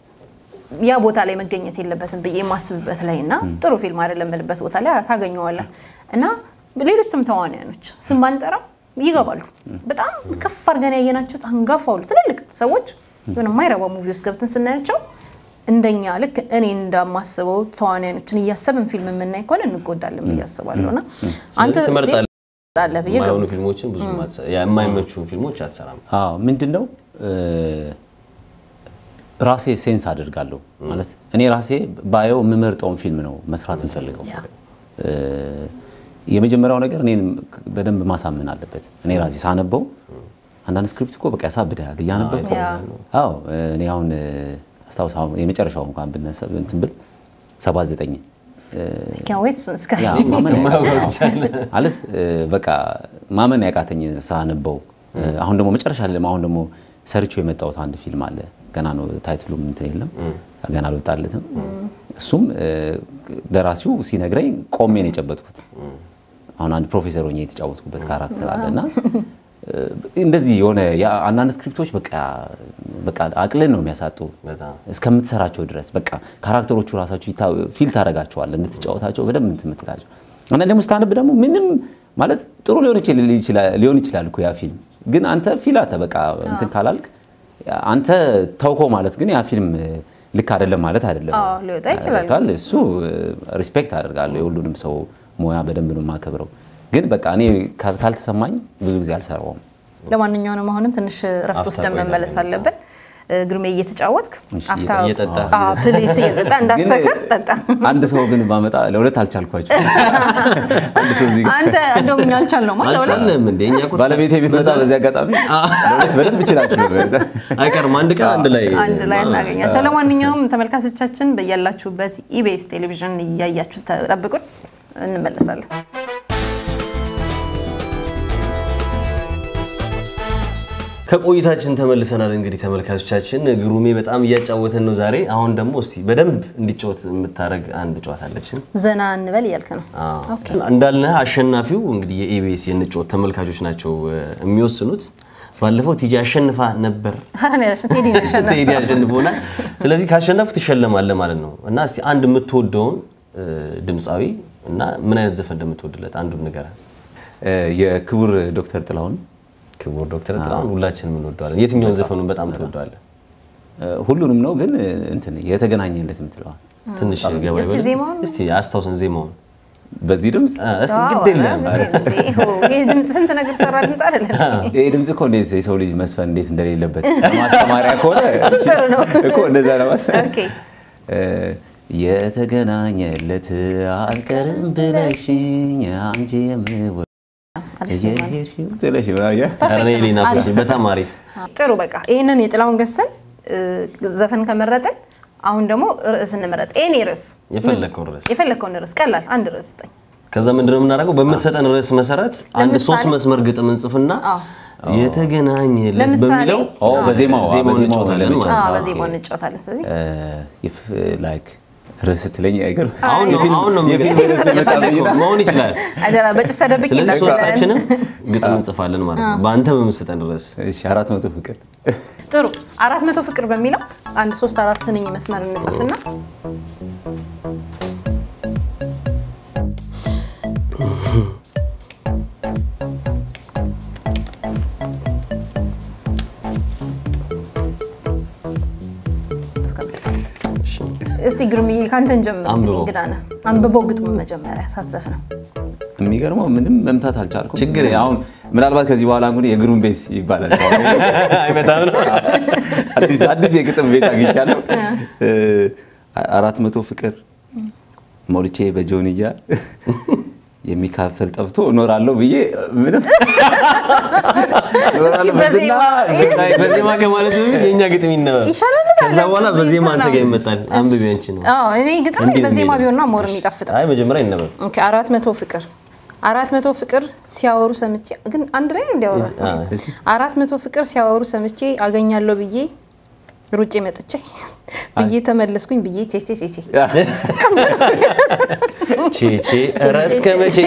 ያ ቦታ ላይ መገኘት የለበትም ብዬ የማስብበት ላይ እና ጥሩ ፊልም አይደለም የምልበት ቦታ ላይ ታገኘዋለህ እና ሌሎችም ተዋናያኖች ስም ባንጠራ ይገባሉ። በጣም ከፍ አድርገን ያየናቸው አንጋፋ ሁሉ ትልልቅ ሰዎች የሆነ የማይረባ ሙቪ ውስጥ ገብተን ስናያቸው እንደኛ ልክ እኔ እንደማስበው ተዋናያኖችን እያሰብን ፊልም የምናይ ከሆነ እንጎዳለን ብዬ አስባለሁ እና አንተ ስለዚህ ትመርጣለህ። ትመርጣለህ ብዬ የማይሆኑ ፊልሞችን ብዙ የማይመቹ ፊልሞች አትሰራም። አዎ ምንድን ነው እ፣ ራሴ ሴንስ አድርጋለሁ ማለት እኔ ራሴ ባየው የምመርጠውን ፊልም ነው መስራት የምፈልገው። እ፣ የመጀመሪያው ነገር እኔን በደንብ ማሳመን አለበት። እኔ ራሴ ሳነበው አንዳንድ ስክሪፕት እኮ በቃ ያሳብድሃል እያነበብከው። ያ። አዎ እኔ አሁን አስታውስ የመጨረሻው እንኳን ብነሳ እንትን ብል 79 ኬንዌት እሱን እስከ ያ ማመን ያቃተኝ ማለት እ፣ በቃ ማመን ያቃተኝ ሳነበው። እ፣ አሁን ደግሞ መጨረሻ ላይ አሁን ደግሞ ሰርቼው የመጣሁት አንድ ፊልም አለ። ገና ነው ታይትሉም እንትን የለም ገና አልወጣለትም። እሱም እ፣ ደራሲው ሲነግረኝ ቆሜ ነው የጨበጥኩት። አሁን አንድ ፕሮፌሰር ሆኜ የተጫወትኩበት ካራክተር አለ እና እ፣ እንደዚህ የሆነ ያ- አንዳንድ ስክሪፕቶች በቃ በቃ አቅልን ነው የሚያሳጡ በጣም እስከምትሰራቸው ድረስ በቃ ካራክተሮቹ ራሳቸው ይታ- ፊል ታደርጋቸዋል እንድትጫወታቸው በደንብ እንትን የምትላቸው እና ደግሞ ስታነብ ደግሞ ምንም ማለት ጥሩ ሊሆን ይችል- ይችላል ሊሆን ይችላል እኮ ያ ፊልም ግን አንተ ፊል አተ በቃ እንትን ካላልክ አንተ ተውኮ ማለት ግን ያ ፊልም ልክ አይደለም ማለት አይደለም። አዎ፣ ሊወጣ ይችላል። ገብቶሃል? እሱ ሪስፔክት አደርጋለሁ የሁሉንም ሰው ሙያ በደንብ ነው የማከብረው። ግን በቃ እኔ ካል- ካልተሰማኝ ብዙ ጊዜ አልሰራውም። ለማንኛውም አሁንም ትንሽ ረፍት አፍታ ወስደን ቆይታ መመለስ አለብን። እ፣ ግርሜ እየተጫወትክ እሺ፣ አፍታ እየጠጣ። አዎ፣ ፕሊስ እየጠጣ እንዳትሰክር ጠጣ። አንድ ሰው ግን ባመጣ ለሁለት አልቻልኳቸው። አንድ ሰው እዚህ ጋር አንተ እንደውም እኛ አልቻልነውም አለ ለሁለት አልቻለም እንደ እኛ እኮ ባለቤቴ ቤት መጣ። በዚህ አጋጣሚ ለሁለት በደንብ ይችላችሁ ነበር። አይቀርም አንድ ቀን አንድ ላይ አንድ ላይ እናገኛቸው። ለማንኛውም ተመልካቾቻችን በያላችሁበት ኢቢኤስ ቴሌቪዥን እያያችሁ ጠብቁን፣ እንመለሳለን። ከቆይታችን ተመልሰናል። እንግዲህ ተመልካቾቻችን ግሩሜ በጣም እያጫወተን ነው ዛሬ። አሁን ደግሞ እስቲ በደንብ እንዲጫወት የምታደርግ አንድ ጨዋታ አለችን። ዘና እንበል እያልክ ነው። ኦኬ። እንዳልነህ አሸናፊው እንግዲህ የኢቢኤስ የንጮት ተመልካቾች ናቸው እ፣ የሚወስኑት። ባለፈው ቲጂ አሸንፋ ነበር፣ ኧረ እኔ አላሸ- ቴዲ ነው ያሸነፈው። ቴዲ አሸንፎናል። ስለዚህ ካሸነፍክ ትሸለማለህ ማለት ነው እና እስቲ አንድ የምትወደውን እ፣ ድምፃዊ እና ምን አይነት ዘፈን እንደምትወድለት አንዱን ንገረን። እ፣ የክቡር ዶክተር ጥላሁን ክቡር ዶክተር ጥላሁን ሁላችንም እንወደዋለን። የትኛውን ዘፈኑን በጣም ትወደዋለን? እ፣ ሁሉንም ነው ግን እ፣ እንትን የተገናኘለት የምትለዋል ትንሽ ገባ እስቲ ይበል። ዜማውን? እስቲ አስታውሰን ዜማውን። በዚህ ድምፅ እ፣ እስቲ ዋው፣ ግድ የለም ኧረ እንዴ፣ ይሄ ድምፅ ስንት ነገር ሰራ ድምፅ አይደለም። ይሄ ድምፅ እኮ እንዴት የሰው ልጅ መስፈን እንዴት እንደሌለበት ማስተማሪያ ከሆነ ጥሩ ነው። እኮ እንደዛ ለማስተማር ኦኬ። እ፣ የተገናኘለት አልቀርም ብለሽኝ አንቺ የምወ እየሄድሽው ትለሽ ምናምን ኧረ እኔ ሌና ፍሲ በጣም አሪፍ ጥሩ በቃ ይህንን የጥላሁን ገሰን እ፣ ዘፈን ከመረጥን አሁን ደግሞ ርዕስ እንመረጥ። ኤኒ ርዕስ የፈለግከውን ርዕስ የፈለግከውን ርዕስ ቀላል አንድ ርዕስ ስጠኝ። ከዛ ምንድነው የምናደርገው? በምትሰጠን ርዕስ መሰረት አንድ ለምሳሌ- ሶስት መስመር ግጥም እንጽፍና የተገናኘለት ለምሳሌ- በሚለው ኦ በዜማው አ፣ ዜማውን በዜማው እንጫወታለን ለመጫወት። ማለት አዎ፣ ኦኬ። በዜማው እንጫወታለን። ስለዚህ እ፣ የፍ- ላይክ ርዕስ ስትለኝ አይገርም አሁን ነው አሁን ነው የፊልም ርዕስ የፈለግከው መሆን ይችላል። አደራ በጭስ ተደብቄ ስለዚህ እንዳትለን። ሶስታችንም ግጥም እንጽፋለን ማለት ነው። በአንተ በምትሰጠን ርዕስ እሺ አራት መቶ ፍቅር ጥሩ አራት መቶ ፍቅር በሚለው አንድ ሶስት አራት ስንኝ መስመር እንጽፍና እስቲ ግርምዬ ከአንተን ጀምር። እንግዲህ አንብበው። እንግዳ ነህ። አንብበው ግጥሙ መጀመሪያ ሳትዘፍ ነው። የሚገርመው ምንም መምታት አልቻልኩም። ችግር የለም። አሁን ምናልባት ከዚህ በኋላ እንግዲህ የግሩም ቤት ይባላል። አይመጣም ነው አዲስ አዲስ የግጥም ቤት አግኝቻለሁ። እ፣ አራት መቶ ፍቅር ሞልቼ በጆንያ የሚካፈል ጠፍቶ እኖራለሁ ብዬ ምንም እኖራለሁ በዝና በዜማ- በዜማ ከማለት በፊት የእኛ ግጥም ይነበብ። ይሻላል። ከዛ በኋላ በዜማ አንተ ጋር ይመጣል። አንብቢ አንቺ ነው። አዎ እኔ ግጥም እንዲህ ነው በዜማ የሚሄደው። ቢሆንና ሞር የሚጣፍጠው። አይ መጀመሪያ ይነበብ። ኦኬ አራት መቶ ፍቅር አራት መቶ ፍቅር ሲያወሩ ሰምቼ ግን አንድ ላይ ነው እንዲያወራ አ፣ አራት መቶ ፍቅር ሲያወሩ ሰምቼ አገኛለሁ ብዬ ሩጬ መጥቼ ብዬ ተመለስኩኝ ብዬ ቼቼ ቼቼ ቼቼ ኧረ እስከ መቼ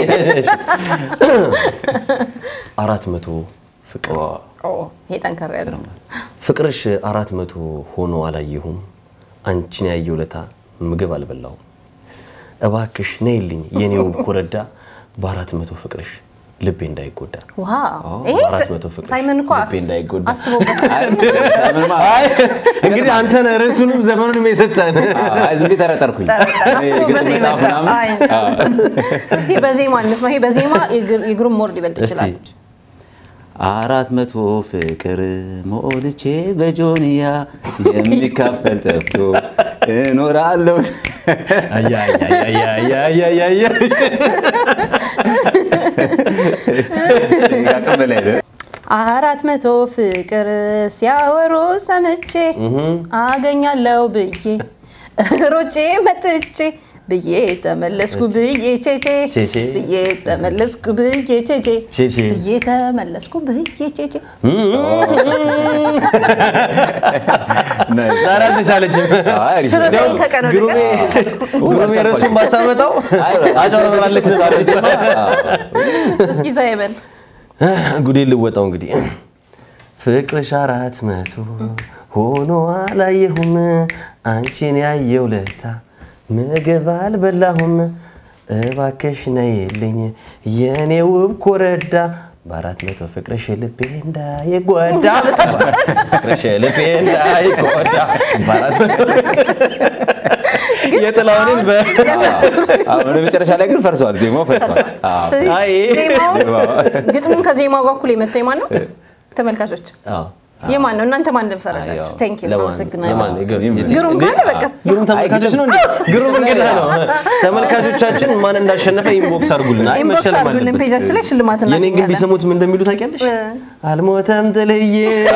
አራት መቶ ፍቅር ኦ፣ ይሄ ጠንከር ያለ ነው። ፍቅርሽ አራት መቶ ሆኖ አላየሁም አንቺን ያየው ለታ ምግብ አልበላሁም እባክሽ ነይልኝ የኔ ውብ ኮረዳ በአራት መቶ ፍቅርሽ ልቤ እንዳይጎዳ ዋው ይሄ አራት መቶ ፍቅር ሳይመን እኮ ልቤ እንዳይጎዳ። አስቦበት አይ እንግዲህ አንተ ነህ ርዕሱንም ዘፈኑንም የሰጠን አይ ዝም ብዬ ጠረጠርኩኝ። አስቦበት ግጥም ነው መጽሐፍ የመጣው። ምናምን አይ፣ እስኪ በዜማ እንስማ። ይሄ በዜማ የግር- የግሩም ሞርድ ይበልጥ እስቲ ይችላል። አራት መቶ ፍቅር ሞልቼ በጆንያ የሚካፈል ጠፍቶ እኖራለሁ። ከአቅም በላይ ነው። አራት መቶ ፍቅር ሲያወሩ ሰምቼ አገኛለሁ ብዬ ሮጬ መጥቼ ብዬ ተመለስኩ ብዬ ቼቼ ቼቼ። ብዬ ተመለስኩ ብዬ ቼቼ ቼቼ። ብዬ ተመለስኩ ብዬ ቼቼ ዛሬ አልተቻለችም። አይ፣ አሪፍ ነው። ችሎታዬን ከቀን ወደ ግሩሜ ቀን ግሩሜ ረሱን ባታመጣው አይ፣ አጨበርባለች። እስኪ ሳይበን ጉዴ ልወጣው እንግዲህ ፍቅርሽ አራት መቶ ሆኖ አላየሁም አንቺን ያየው ለታ ምግብ አልበላሁም እባክሽ ነይልኝ የኔ ውብ ኮረዳ በአራት መቶ ፍቅርሽ ልቤ እንዳይጎዳ ፍቅርሽ ልቤ እንዳይጎዳ በአራት መቶ የጥላሁንን በ አሁን ወደ መጨረሻ ላይ ግን ፈርሰዋል፣ ዜማው ፈርሰዋል። አዎ። አይ ዜማውን ግጥሙን ከዜማው ጋር እኩል የመታ የማን ነው? ተመልካቾች አዎ። የማን ነው? እናንተ ማን ፈረዳችሁ? አዎ። ቴንክ ዩ ለማን? አመሰግናለሁ። የማን? ግሩም ግሩም እንዴ? ካለ በቃ ግሩም ተመልካቾች ነው እንዴ? ግሩም እንግዳ ነው። ተመልካቾቻችን ማን እንዳሸነፈ ኢንቦክስ አድርጉልን። አይ ኢንቦክስ መሸለም አድርጉልን፣ አለበት። ፔጃችን ላይ ሽልማት የኔን ግን እናገኛለን። ቢሰሙት ምን እንደሚሉ ታውቂያለሽ? አልሞተም ጥልዬ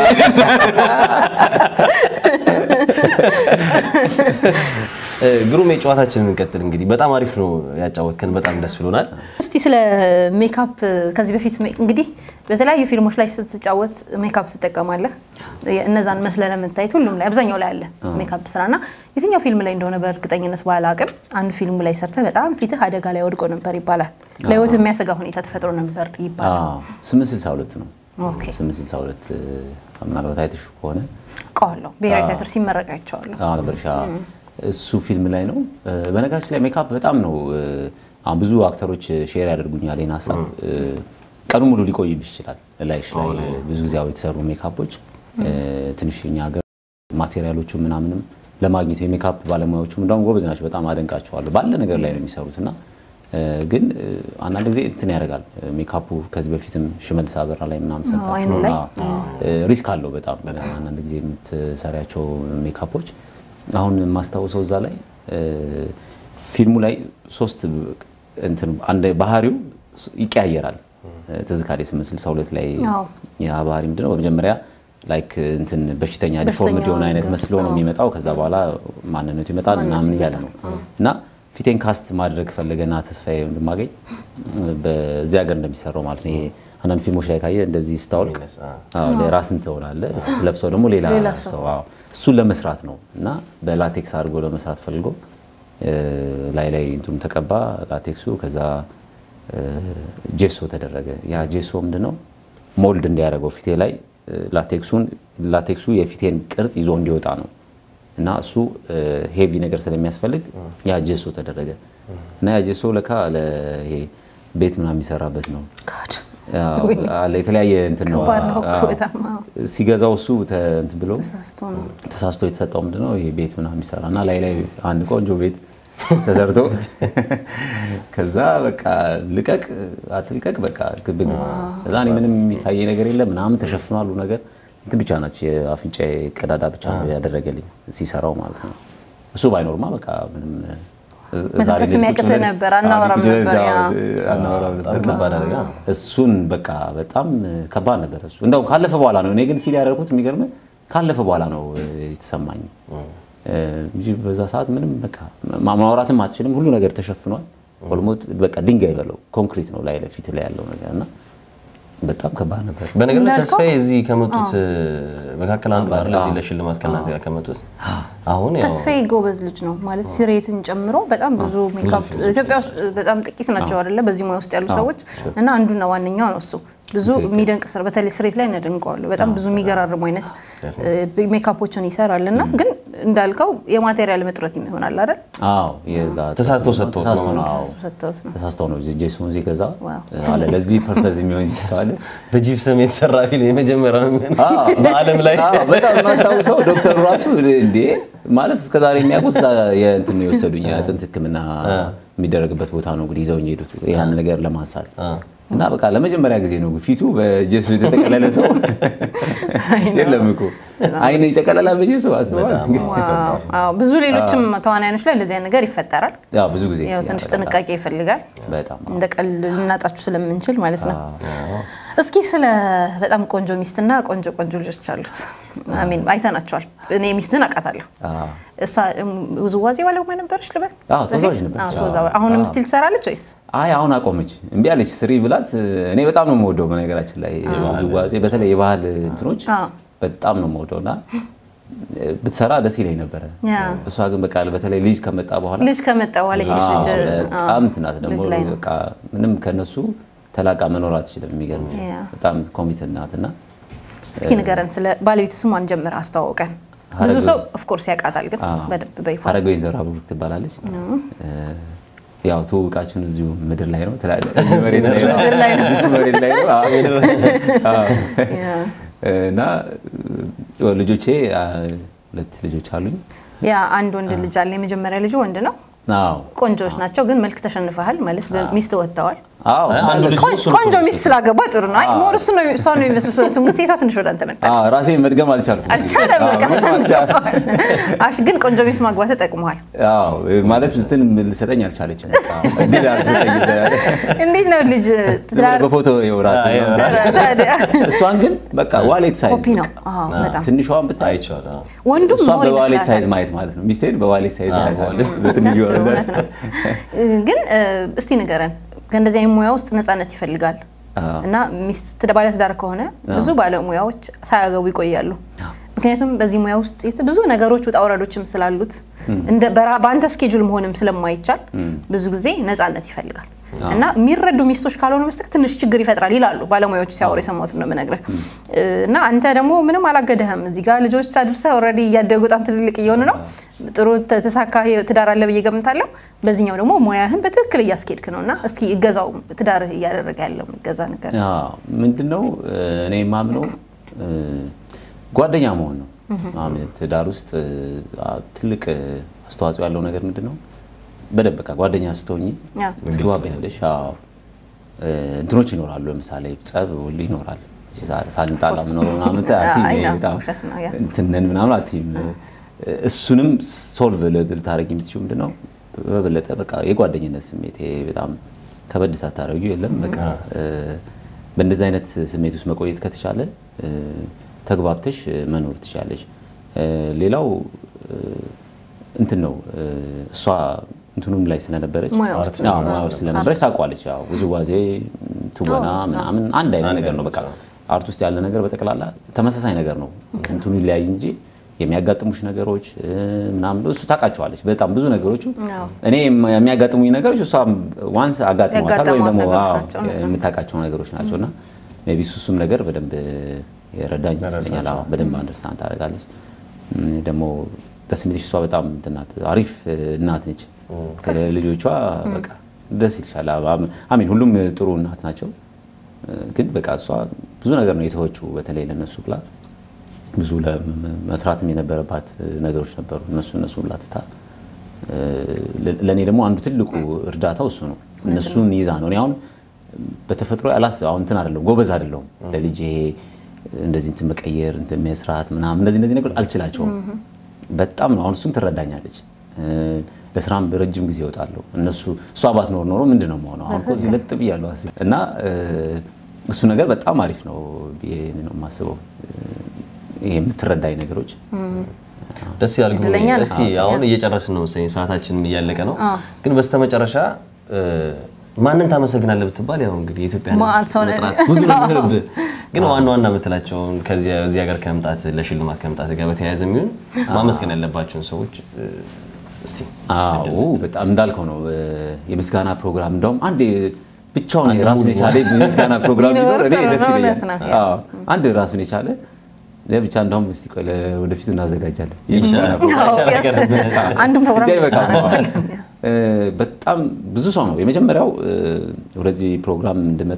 እ፣ ግሩም የጨዋታችንን እንቀጥል። እንግዲህ በጣም አሪፍ ነው ያጫወትከን፣ በጣም ደስ ብሎናል። እስቲ ስለ ሜካፕ ከዚህ በፊት ሜ- እንግዲህ በተለያዩ ፊልሞች ላይ ስትጫወት ሜካፕ ትጠቀማለህ። እነዛን መስለ ለመታየት ሁሉም ላይ አብዛኛው ላይ አለ ሜካፕ ስራ እና የትኛው ፊልም ላይ እንደሆነ በእርግጠኝነት ባላቅም አንድ ፊልም ላይ ሰርተህ በጣም ፊትህ አደጋ ላይ ወድቆ ነበር ይባላል። ለህይወት የሚያሰጋ ሁኔታ ተፈጥሮ ነበር ይባላል። አዎ፣ 862 ነው። ኦኬ 862 ምናልባት አይተሽ ከሆነ ቀዋለሁ ብሔራዊ ቲያትር ሲመረቅ አይቼዋለሁ። አሁን በርሻ እሱ ፊልም ላይ ነው። በነገራችን ላይ ሜካፕ በጣም ነው አሁን ብዙ አክተሮች ሼር ያደርጉኛል ይህን ሀሳብ። ቀኑ ሙሉ ሊቆይብሽ ይችላል ላይሽ ላይ ብዙ ጊዜ አዎ የተሰሩ ሜካፖች ትንሽ እኛ ሀገር ማቴሪያሎቹ ምናምንም ለማግኘት የሜካፕ ባለሙያዎቹ እንደውም ጎበዝ ናቸው። በጣም አደንቃቸዋለሁ። ባለ ነገር ላይ ነው የሚሰሩት እና ግን አንዳንድ ጊዜ እንትን ያደርጋል ሜካፑ። ከዚህ በፊትም ሽመልስ አበራ ላይ ምናምን አዎ፣ አይኑ ሰርታችሁ ላይ። ሪስክ አለው በጣም አንዳንድ ጊዜ የምትሰሪያቸው ሜካፖች። አሁን የማስታውሰው እዛ ላይ ፊልሙ ላይ ሶስት እንትን አንድ ባህሪው ይቀያየራል። ትዝ ካለኝ 862 ላይ አዎ። ያ ባህሪ ምንድነው በመጀመሪያ ላይክ እንትን በሽተኛ ዲፎርምድ የሆነ አይነት መስሎ ነው የሚመጣው። ከዛ በኋላ ማንነቱ ይመጣል ምናምን እያለ ነው እና ፊቴን ካስት ማድረግ ፈለገና ተስፋዬ እንደማገኝ በዚህ ሀገር እንደሚሰራው ማለት ነው። ይሄ አንዳንድ ፊልሞች ላይ ካየ እንደዚህ ስታወልቅ አዎ፣ ራስን ትሆናለህ፣ ስትለብሰው ደግሞ ሌላ ሌላ ሰው። ሰው አዎ፣ እሱን ለመስራት ነው እና በላቴክስ አድርጎ ለመስራት ፈልጎ ላይ ላይ እንትኑ ተቀባ ላቴክሱ። ከዛ ጄሶ ተደረገ። ያ ጄሶ ምንድነው ሞልድ እንዲያደርገው ፊቴ ላይ ላቴክሱን ላቴክሱ የፊቴን ቅርጽ ይዞ እንዲወጣ ነው እና እሱ ሄቪ ነገር ስለሚያስፈልግ ያ ጄሶ ተደረገ እና ያ ጄሶ ለካ ለይሄ ቤት ምናምን የሚሰራበት ነው። ጋድ አዎ፣ አለ የተለያየ እንትን ነው። ከባድ ነው እኮ አዎ። በጣም አዎ። ሲገዛው እሱ ተ- እንትን ብሎ ተሳስቶ ነው። ተሳስቶ የተሰጠው ምንድነው ይሄ ቤት ምናምን የሚሰራ እና ላይ ላይ አንድ ቆንጆ ቤት ተሰርቶ ከዛ በቃ ልቀቅ አትልቀቅ በቃ ግብ ግብ ከዛ እኔ ምንም የሚታየ ነገር የለም ምናምን ተሸፍኗል ሁሉ ነገር እንትን ብቻ ናች የአፍንጫ ቀዳዳ ብቻ ነው ያደረገልኝ ሲሰራው ማለት ነው እሱ ባይኖርማ በቃ ምንም ዛሬ መተንፈስ እንደዚህ ቁጭ የሚያቅትህ ብለን- ነበር፣ አዎ፣ አናወራም ቁጭ ብለን ነበር፣ ያ። አናወራም ነበር እና ከባድ አደጋ። እሱን በቃ በጣም ከባድ ነበር እሱ። እንደው ካለፈ በኋላ ነው እኔ ግን ፊል ያደረኩት የሚገርም ካለፈ በኋላ ነው እ, የተሰማኝ እ, እንጂ በዛ ሰዓት ምንም በቃ ማ- ማውራትም አትችልም። ሁሉ ነገር ተሸፍኗል። ኦልሞት በቃ ድንጋይ በለው ኮንክሪት ነው ላይ ለፊት ላይ ያለው ነገር እና በጣም ከባድ ነበር። በነገር ላይ እንዳልከው- ተስፋዬ እዚህ ከመጡት መካከል አንዱ አይደል? እዚህ ለሽልማት ከእናንተ ጋር ከመጡት አሁን ያው ተስፋዬ ጎበዝ ልጅ ነው ማለት ሲሬትን ጨምሮ በጣም ብዙ ሜካፕ ኢትዮጵያ ውስጥ በጣም ጥቂት ናቸው አይደለ በዚህ ሙያ ውስጥ ያሉ ሰዎች እና አንዱና ዋነኛው ነው እሱ ብዙ የሚደንቅ ስራ በተለይ ስሬት ላይ እናደንቀዋለሁ በጣም ብዙ የሚገራርሙ አይነት እ, ሜካፖችን ይሰራል እና ግን እንዳልከው የማቴሪያል እጥረት ይሆናል አይደል አዎ የዛ ተሳስቶ ሰጥቶት ተሳስቶ ነው ነው አዎ ሰጥተውት ነው ተሳስተው ነው ጄሶን ሲገዛ ዋው። አለ ለዚህ ፐርፐዝ የሚሆን ጄሶ አለ በጂፕሰም የተሰራ ፊልም የመጀመሪያ ነው የሚሆነው አዎ። በዓለም ላይ አዎ፣ በጣም የማስታውሰው ዶክተሩ ራሱ እንዴ ማለት እስከዛሬ የሚያውቁት እዛ የእንትን ነው የወሰዱኝ የአጥንት ሕክምና የሚደረግበት ቦታ ነው እንግዲህ ይዘውኝ ሄዱት ያን ነገር ለማንሳት እና በቃ ለመጀመሪያ ጊዜ ነው ፊቱ በጀሱ የተጠቀለለ ሰው የለም እኮ አይን ይጠቀለላል በጀሱ አስበዋል። ዋው! አዎ፣ ብዙ ሌሎችም ተዋናዮች ላይ እንደዚህ አይነት ነገር ይፈጠራል። ያው ብዙ ጊዜ ያው ትንሽ ጥንቃቄ ይፈልጋል። በጣም እንደ ቀልድ ልናጣችሁ ስለምንችል ማለት ነው። እስኪ ስለ በጣም ቆንጆ ሚስትና ቆንጆ ቆንጆ ልጆች አሉት። አሚን አይተናቸዋል። እኔ ሚስትን አውቃታለሁ። አዎ። እሷ እም፣ ውዝዋዜ ባለሙያ ነበረች ልበል? አዎ፣ ተወዛዋዥ ነበረች። አዎ፣ ተወዛዋዥ። አሁንም ስቲል ትሰራለች ወይስ? አይ አሁን አቆመች። እምቢ አለች። ስሪ ብላት እኔ በጣም ነው የምወደው። በነገራችን ላይ ውዝዋዜ በተለይ የባህል እንትኖች አዎ። በጣም ነው የምወደው እና ብትሰራ ደስ ይለኝ ነበረ። ያ። እሷ ግን በቃ በተለይ ልጅ ከመጣ በኋላ ልጅ ከመጣ በኋላ የሴት አዎ፣ ልጅ በጣም ትናት ደግሞ ልጅ ላይ ነው። በቃ ምንም ከነሱ ተላቃ መኖር አትችልም። የሚገርም ያ። በጣም ኮሚትድ ናት እና እስኪ ንገረን ስለ ባለቤት ስሟን ጀምር አስተዋውቀን። ብዙ ሀረግ- ሰው ኦፍኮርስ ያውቃታል፣ ግን አዎ። በደንብ በይፋ ሀረገወይን ዘራ ብሩክ ትባላለች። ያው ትውውቃችን እዚሁ ምድር ላይ ነው ትላለህ። ምድር ላይ ነው። እዚች መሬት ላይ ነው። አዎ። አዎ። ያ። እና ልጆቼ አ፣ ሁለት ልጆች አሉኝ። ያ አንድ ወንድ ልጅ አለ። የመጀመሪያ ልጁ ወንድ ነው። አዎ ቆንጆዎች ናቸው፣ ግን መልክ ተሸንፈሃል ማለት በሚስት ወጥተዋል። አዎ አንዱ ልጅ ቆን- እሱ ነው ቆንጆ ሚስት ስላገባ ጥሩ ነው። አይ ሞር እሱ ነው እሷ ነው የሚመስሉት ሁለቱም፣ ግን ሴቷ ትንሽ ወደ አንተ መጣ አዎ፣ ራሴን መድገም አልቻልኩም። አልቻለም። አዎ፣ በቃ ምንም አልቻልኩም። አሽ ግን ቆንጆ ሚስት ማግባት ተጠቅመዋል። አዎ ማለት እንትን ልሰጠኝ አልቻለችም። በቃ እድል አልሰጠኝም። እንዴት ነው ልጅ ዝም ብሎ ትዳር በፎቶ ይኸው ራሴ አዎ፣ ታዲያ እሷን ግን በቃ ዋሌት ሳይዝ ኮፒ ነው። አዎ በጣም ትንሿን ብታይ አይቼዋለሁ። አዎ። ወንዱም እሷን ሞር በዋሌት ይመስላታል። ሳይዝ ማየት ማለት ነው። ሚስቴን በዋሌት ሳይዝ ማየት ማለት ነው። እውነት በትንሹ ነው፣ ወረደ። እውነት ነው። ግን እ፣ እስቲ ንገረን ከእንደዚህ አይነት ሙያ ውስጥ ነፃነት ይፈልጋል አዎ። እና ሚስት ትዳ- ባለትዳር ከሆነ ብዙ ባለሙያዎች ሳያገቡ ይቆያሉ። ምክንያቱም በዚህ ሙያ ውስጥ የት- ብዙ ነገሮች ውጣ ውረዶችም ስላሉት እንደ በራ- በአንተ ስኬጁል መሆንም ስለማይቻል ብዙ ጊዜ ነፃነት ይፈልጋል እና የሚረዱ ሚስቶች ካልሆኑ በስተቀር ትንሽ ችግር ይፈጥራል ይላሉ ባለሙያዎቹ ሲያወሩ የሰማሁት ነው የምነግርህ። እና አንተ ደግሞ ምንም አላገደህም። እዚህ ጋር ልጆች አድርሰህ ኦልሬዲ እያደጉ በጣም ትልልቅ እየሆኑ ነው። ጥሩ ተ- ተሳካ ህይወት- ትዳር አለ ብዬ ገምታለሁ። በዚህኛው ደግሞ ሙያህን በትክክል እያስኬድክ ነው እና እስኪ እገዛው ትዳርህ እያደረገ ያለው እገዛ ነገር አዎ፣ ምንድነው እኔ የማምነው እ፣ ጓደኛ መሆን ነው። አሁን ትዳር ውስጥ እ፣ ትልቅ አስተዋጽኦ ያለው ነገር ምንድነው? በደንብ በቃ ጓደኛ ስትሆኚ ያ። ትግባቢያለሽ። አዎ፣ እ፣ እንትኖች ይኖራሉ። ለምሳሌ ጸብ ሁሉ ይኖራል። ሳ- ሳንጣላ ምኖር ምናምን አትይም፣ አይ፣ ነው፣ በጣም ውሸት ነው፣ ያ። እንትን ነን ምናምን አትይም። እሱንም ሶልቭ ልታደርጊ የምትችይው ምንድነው? በበለጠ በቃ የጓደኝነት ስሜት ይሄ በጣም ከበድ ሳታደርጊው የለም በቃ እ፣ በእንደዚህ አይነት ስሜት ውስጥ መቆየት ከተቻለ እ፣ ተግባብተሽ እ፣ መኖር ትችላለሽ። እ፣ ሌላው እ፣ እንትን ነው እ፣ እሷ እንትኑም ላይ ስለነበረች ሙያ ውስጥ አዎ፣ ሙያ ውስጥ ስለነበረች ታውቋለች። ያው ውዝዋዜ፣ ትወና አዎ፣ ምናምን አንድ አይነት ነገር ነው። በቃ አርት ውስጥ ያለ ነገር በጠቅላላ ተመሳሳይ ነገር ነው። እንትኑ ይለያይ እንጂ የሚያጋጥሙሽ ነገሮች እ፣ ምናምን እሱ ታውቃቸዋለች። በጣም ብዙ ነገሮቹ አዎ። እኔ የሚያጋጥሙኝ ነገሮች እሷ ዋንስ አጋጥሟታል ወይም ደግሞ ያጋጠሟት አዎ፣ ነገሮች ናቸው፣ እውነት ነው። የምታውቃቸው ነገሮች ናቸው እና ሜይ ቢ እሱ እሱም ነገር በደንብ የረዳኝ ይመስለኛል። አዎ፣ በደንብ አንደርስታንድ ታደርጋለች። እም፣ ደግሞ ደስ የሚልሽ እሷ በጣም እንትን ናት፣ አሪፍ እ፣ እናት ነች። ልጆቿ በቃ ደስ ይልሻል። አም- አሚን ሁሉም ጥሩ እናት ናቸው፣ እ፣ ግን በቃ እሷ ብዙ ነገር ነው የተወችው በተለይ ለነሱ ብላ ብዙ ለ- መስራትም የነበረባት ነገሮች ነበሩ። እነሱ እነሱ ሁላ ትታ እ፣ ለ- ለእኔ ደግሞ አንዱ ትልቁ እርዳታው እሱ ነው። እነሱን ይዛ ነው። እኔ አሁን በተፈጥሮ ያላስ አሁን እንትን አይደለሁም ጎበዝ አይደለሁም ለልጄ እንደዚህ እንትን መቀየር እንትን መስራት ምናምን እንደዚህ እንደዚህ ነገሮች አልችላቸውም። በጣም ነው አሁን እሱን ትረዳኛለች። እ፣ ለስራም ረጅም ጊዜ ይወጣለሁ። እነሱ እሷ ባትኖር ኖሮ ምንድን ነው የምሆነው? አሁን እኮ እዚህ ለጥ ብያለሁ አስብ እና እ፣ እሱ ነገር በጣም አሪፍ ነው ብዬ ነው የማስበው። ይሄ የምትረዳኝ ነገሮች ደስ ይላል። ግሩም። እድለኛ ነህ። እስቲ አሁን እየጨረስን ነው መሰለኝ፣ ሰዓታችንም እያለቀ ነው። ግን በስተመጨረሻ እ፣ ማንን ታመሰግናለህ ብትባል ያው እንግዲህ የኢትዮጵያ ሕዝብ ማን ሰው ነው? መጥራት ብዙ ነው የሚሆንብህ። ግን ዋና ዋና የምትላቸውን ከዚያ እዚህ ሀገር ከመምጣት ለሽልማት ከመምጣት ጋር በተያያዘ የሚሆን ማመስገን ያለባቸውን ሰዎች እ፣ እስቲ አዎ በጣም እንዳልከው ነው እ፣ የምስጋና ፕሮግራም እንደውም አንድ ብቻውን ራሱን የቻለ የምስጋና ፕሮግራም ቢኖር እኔ ቢኖር ደስ ጥሩ ነው፣ ይለኛል። እውነት ነው። አዎ አንድ ራሱን የቻለ ብቻ እንደውም እስቲ ቆይ ወደፊቱ እናዘጋጃለን። ይሻላል። አዎ፣ ይሻላል yes። ነገር አንዱ ፕሮግራም ብቻ ይበቃል። ይሻላል። እ፣ በጣም ብዙ ሰው ነው የመጀመሪያው እ፣ ወደዚህ ፕሮግራም እንድመጣ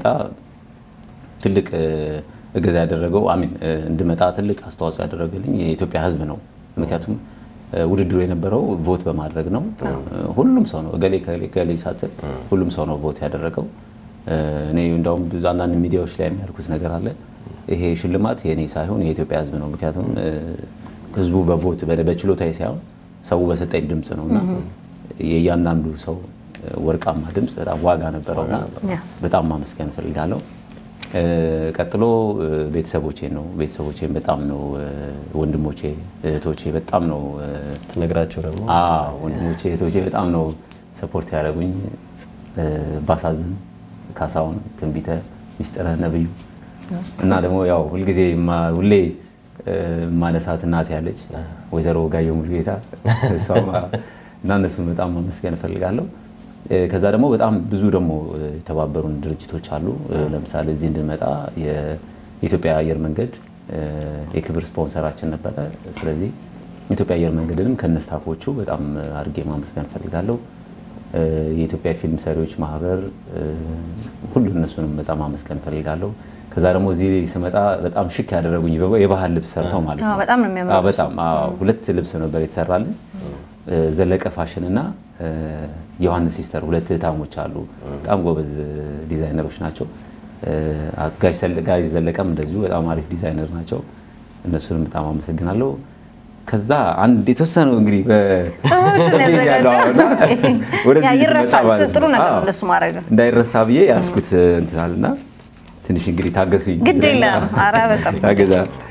ትልቅ እ፣ እገዛ ያደረገው አሚን እ፣ እንድመጣ ትልቅ አስተዋጽኦ ያደረገልኝ የኢትዮጵያ ሕዝብ ነው። ምክንያቱም እ፣ ውድድሩ የነበረው ቮት በማድረግ ነው። እ፣ ሁሉም ሰው ነው እገሌ ከሌ ከሌ ሳትል ሁሉም ሰው ነው ቮት ያደረገው። እኔ እንደውም ብዙ አንዳንድ ሚዲያዎች ላይ የሚያልኩት ነገር አለ። ይሄ ሽልማት የኔ ሳይሆን የኢትዮጵያ ሕዝብ ነው። ምክንያቱም ሕዝቡ በቮት በችሎታዬ ሳይሆን ሰው በሰጠኝ ድምፅ ነው እና የእያንዳንዱ ሰው ወርቃማ ድምፅ በጣም ዋጋ ነበረውና በጣም ማመስገን እፈልጋለሁ። ቀጥሎ ቤተሰቦቼን ነው። ቤተሰቦቼን በጣም ነው ወንድሞቼ፣ እህቶቼ በጣም ነው ትነግራቸው ደግሞ ወንድሞቼ፣ እህቶቼ በጣም ነው ሰፖርት ያደረጉኝ። ባሳዝን፣ ካሳሁን፣ ትንቢተ፣ ሚስጥረ ነብዩ እና ደግሞ ያው ሁልጊዜ ሁሌ ማነሳት እናት ያለች ወይዘሮ ጋየሁ ሙሉጌታ እና እነሱን በጣም ማመስገን እፈልጋለሁ። ከዛ ደግሞ በጣም ብዙ ደግሞ የተባበሩን ድርጅቶች አሉ። ለምሳሌ እዚህ እንድንመጣ የኢትዮጵያ አየር መንገድ የክብር ስፖንሰራችን ነበረ። ስለዚህ የኢትዮጵያ አየር መንገድንም ከነስታፎቹ በጣም አድርጌ ማመስገን እፈልጋለሁ። የኢትዮጵያ ፊልም ሰሪዎች ማህበር ሁሉ እነሱንም በጣም ማመስገን እፈልጋለሁ። ከዛ ደግሞ እዚህ ስመጣ በጣም ሽክ ያደረጉኝ የባህል ልብስ ሰርተው ማለት ነው። በጣም ነው የሚያምረው። በጣም ሁለት ልብስ ነበር የተሰራልን ዘለቀ ፋሽን እና ዮሐንስ ሲስተር ሁለት እህታሞች አሉ። በጣም ጎበዝ ዲዛይነሮች ናቸው። ጋሽ ዘለቀም እንደዚሁ በጣም አሪፍ ዲዛይነር ናቸው። እነሱንም በጣም አመሰግናለሁ። ከዛ አንድ የተወሰነው እንግዲህ ጥሩ ነገር እነሱ ማድረግ እንዳይረሳ ብዬ ያስኩት እንትናልና ትንሽ እንግዲህ ታገሱኝ። ግድ የለም ኧረ በጣም ታገዛ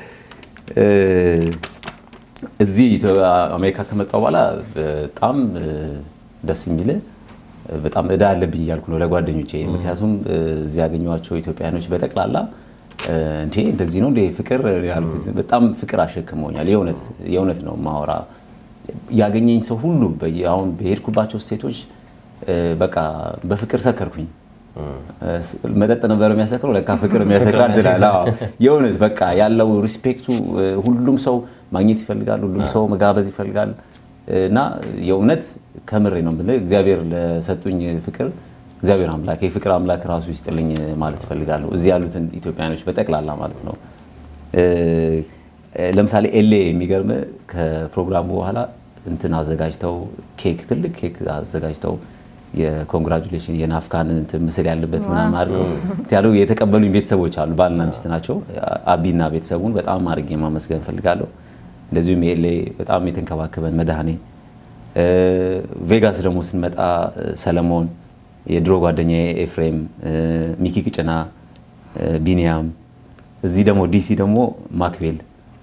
እዚህ አሜሪካ ከመጣሁ በኋላ በጣም ደስ የሚል በጣም እዳ አለብኝ እያልኩ ነው ለጓደኞቼ። ምክንያቱም እዚህ ያገኘኋቸው ኢትዮጵያውያኖች በጠቅላላ እንዴ እንደዚህ ነው እንደ ፍቅር ያልኩት በጣም ፍቅር አሸክመውኛል። የእውነት ነው ማወራ ያገኘኝ ሰው ሁሉ አሁን በሄድኩባቸው ስቴቶች በቃ በፍቅር ሰከርኩኝ። መጠጥ ነበር የሚያሰክረው፣ ለካ ፍቅር የሚያሰክራል ትላለህ። የእውነት በቃ ያለው ሪስፔክቱ ሁሉም ሰው ማግኘት ይፈልጋል፣ ሁሉም ሰው መጋበዝ ይፈልጋል። እና የእውነት ከምሬ ነው የምልህ እግዚአብሔር ለሰጡኝ ፍቅር እግዚአብሔር አምላክ የፍቅር አምላክ ራሱ ይስጥልኝ ማለት እፈልጋለሁ። እዚህ ያሉትን ኢትዮጵያኖች በጠቅላላ ማለት ነው። ለምሳሌ ኤሌ የሚገርም ከፕሮግራሙ በኋላ እንትን አዘጋጅተው ኬክ ትልቅ ኬክ አዘጋጅተው የኮንግራጁሌሽን የናፍካን እንትን ምስል ያለበት ምናምን ያለው የተቀበሉኝ ቤተሰቦች አሉ። ባልና ሚስት ናቸው። አቢና ቤተሰቡን በጣም አድርጌ ማመስገን እፈልጋለሁ። እንደዚሁም የኤሌ በጣም የተንከባከበን መድኃኔ ቬጋስ ደግሞ ስንመጣ ሰለሞን፣ የድሮ ጓደኛ ኤፍሬም፣ ሚኪ ቅጭና፣ ቢኒያም፣ እዚህ ደግሞ ዲሲ ደግሞ ማክቤል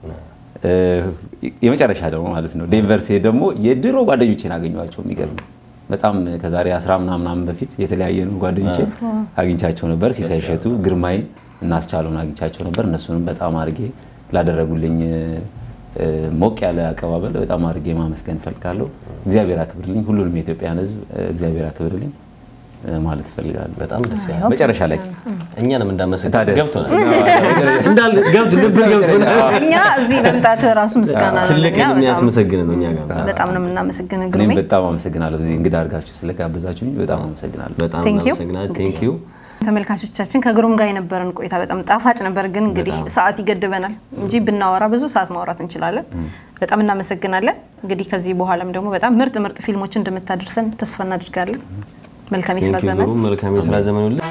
የመጨረሻ ደግሞ ማለት ነው ዴንቨር ሲሄድ ደግሞ የድሮ ጓደኞቼን አገኘኋቸው። የሚገርም በጣም ከዛሬ አስራ ምናምን በፊት የተለያየ ነው ጓደኞቼን አግኝቻቸው ነበር። ሲሳይ እሸቱ፣ ግርማይን እናስቻለውን አግኝቻቸው ነበር። እነሱንም በጣም አድርጌ ላደረጉልኝ ሞቅ ያለ አቀባበል በጣም አድርጌ ማመስገን እፈልጋለሁ። እግዚአብሔር አክብርልኝ፣ ሁሉንም የኢትዮጵያን ሕዝብ እግዚአብሔር አክብርልኝ ማለት እፈልጋለሁ። በጣም ደስ ይላል። መጨረሻ ላይ እኛንም እንዳመሰግን ታደስ ገብቶናል። እንዳል ገብት ልብ ገብቶናል። እኛ እዚህ መምጣት ራሱ ምስጋና ነው። ትልቅ ለእኛ በጣም- የሚያስመሰግን ነው እኛ ጋር በጣም ነው የምናመሰግን እኔም ግሩሜ። በጣም አመሰግናለሁ። እዚህ እንግዳ አድርጋችሁ ስለጋበዛችሁኝ በጣም አመሰግናለሁ። በጣም Thank you። እናመሰግናለን። ቴንክ ዩ ተመልካቾቻችን ከግሩም ጋር የነበረን ቆይታ በጣም ጣፋጭ ነበር፣ ግን እንግዲህ ሰዓት ይገድበናል እንጂ ብናወራ ብዙ ሰዓት ማውራት እንችላለን። በጣም እናመሰግናለን። እንግዲህ ከዚህ በኋላም ደግሞ በጣም ምርጥ ምርጥ ፊልሞችን እንደምታደርሰን ተስፋ እናደርጋለን። መልካም የስራ ቴንክ ዩ ዘመን። ግሩም መልካም የስራ ዘመን ሁሉ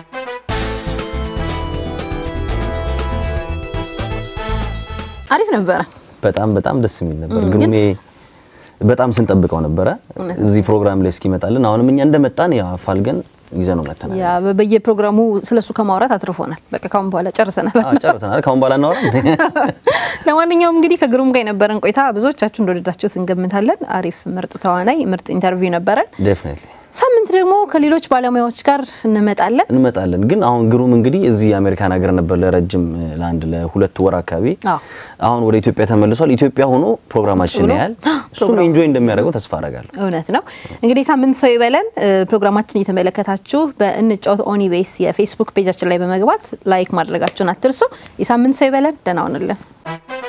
አሪፍ ነበረ። በጣም በጣም ደስ የሚል ነበር። ግሩሜ በጣም ስንጠብቀው ነበረ እዚህ ፕሮግራም ላይ እስኪመጣልን። አሁንም እኛ እንደመጣን ያው አፋልገን ይዘነው መጥተናል። ያ በየፕሮግራሙ ስለሱ ከማውራት አትርፎናል። በቃ ካሁን በኋላ ጨርሰናል። አዎ ጨርሰናል። ካሁን በኋላ እናወራም። ለማንኛውም እንግዲህ ከግሩም ጋር የነበረን ቆይታ ብዙዎቻችሁ እንደወደዳችሁት እንገምታለን። አሪፍ ምርጥ ተዋናይ፣ ምርጥ ኢንተርቪው ነበረን። ዴፊኒትሊ ሳምንት ደግሞ ከሌሎች ባለሙያዎች ጋር እንመጣለን። እንመጣለን። ግን አሁን ግሩም እንግዲህ እዚህ የአሜሪካን ሀገር ነበር ለረጅም ለአንድ ለሁለት ወር አካባቢ። አዎ። አሁን ወደ ኢትዮጵያ ተመልሷል። ኢትዮጵያ ሆኖ ፕሮግራማችን ብሎ ያህል እሱም ኢንጆይ እንደሚያደርገው ተስፋ አደርጋለሁ። እውነት ነው። እንግዲህ ሳምንት ሰው ይበለን። እ፣ ፕሮግራማችን እየተመለከታችሁ በእንጫወት ኦኒቤስ የፌስቡክ ፔጃችን ላይ በመግባት ላይክ ማድረጋችሁን አትርሱ። የሳምንት ሰው ይበለን። ደህና ሁኑልን።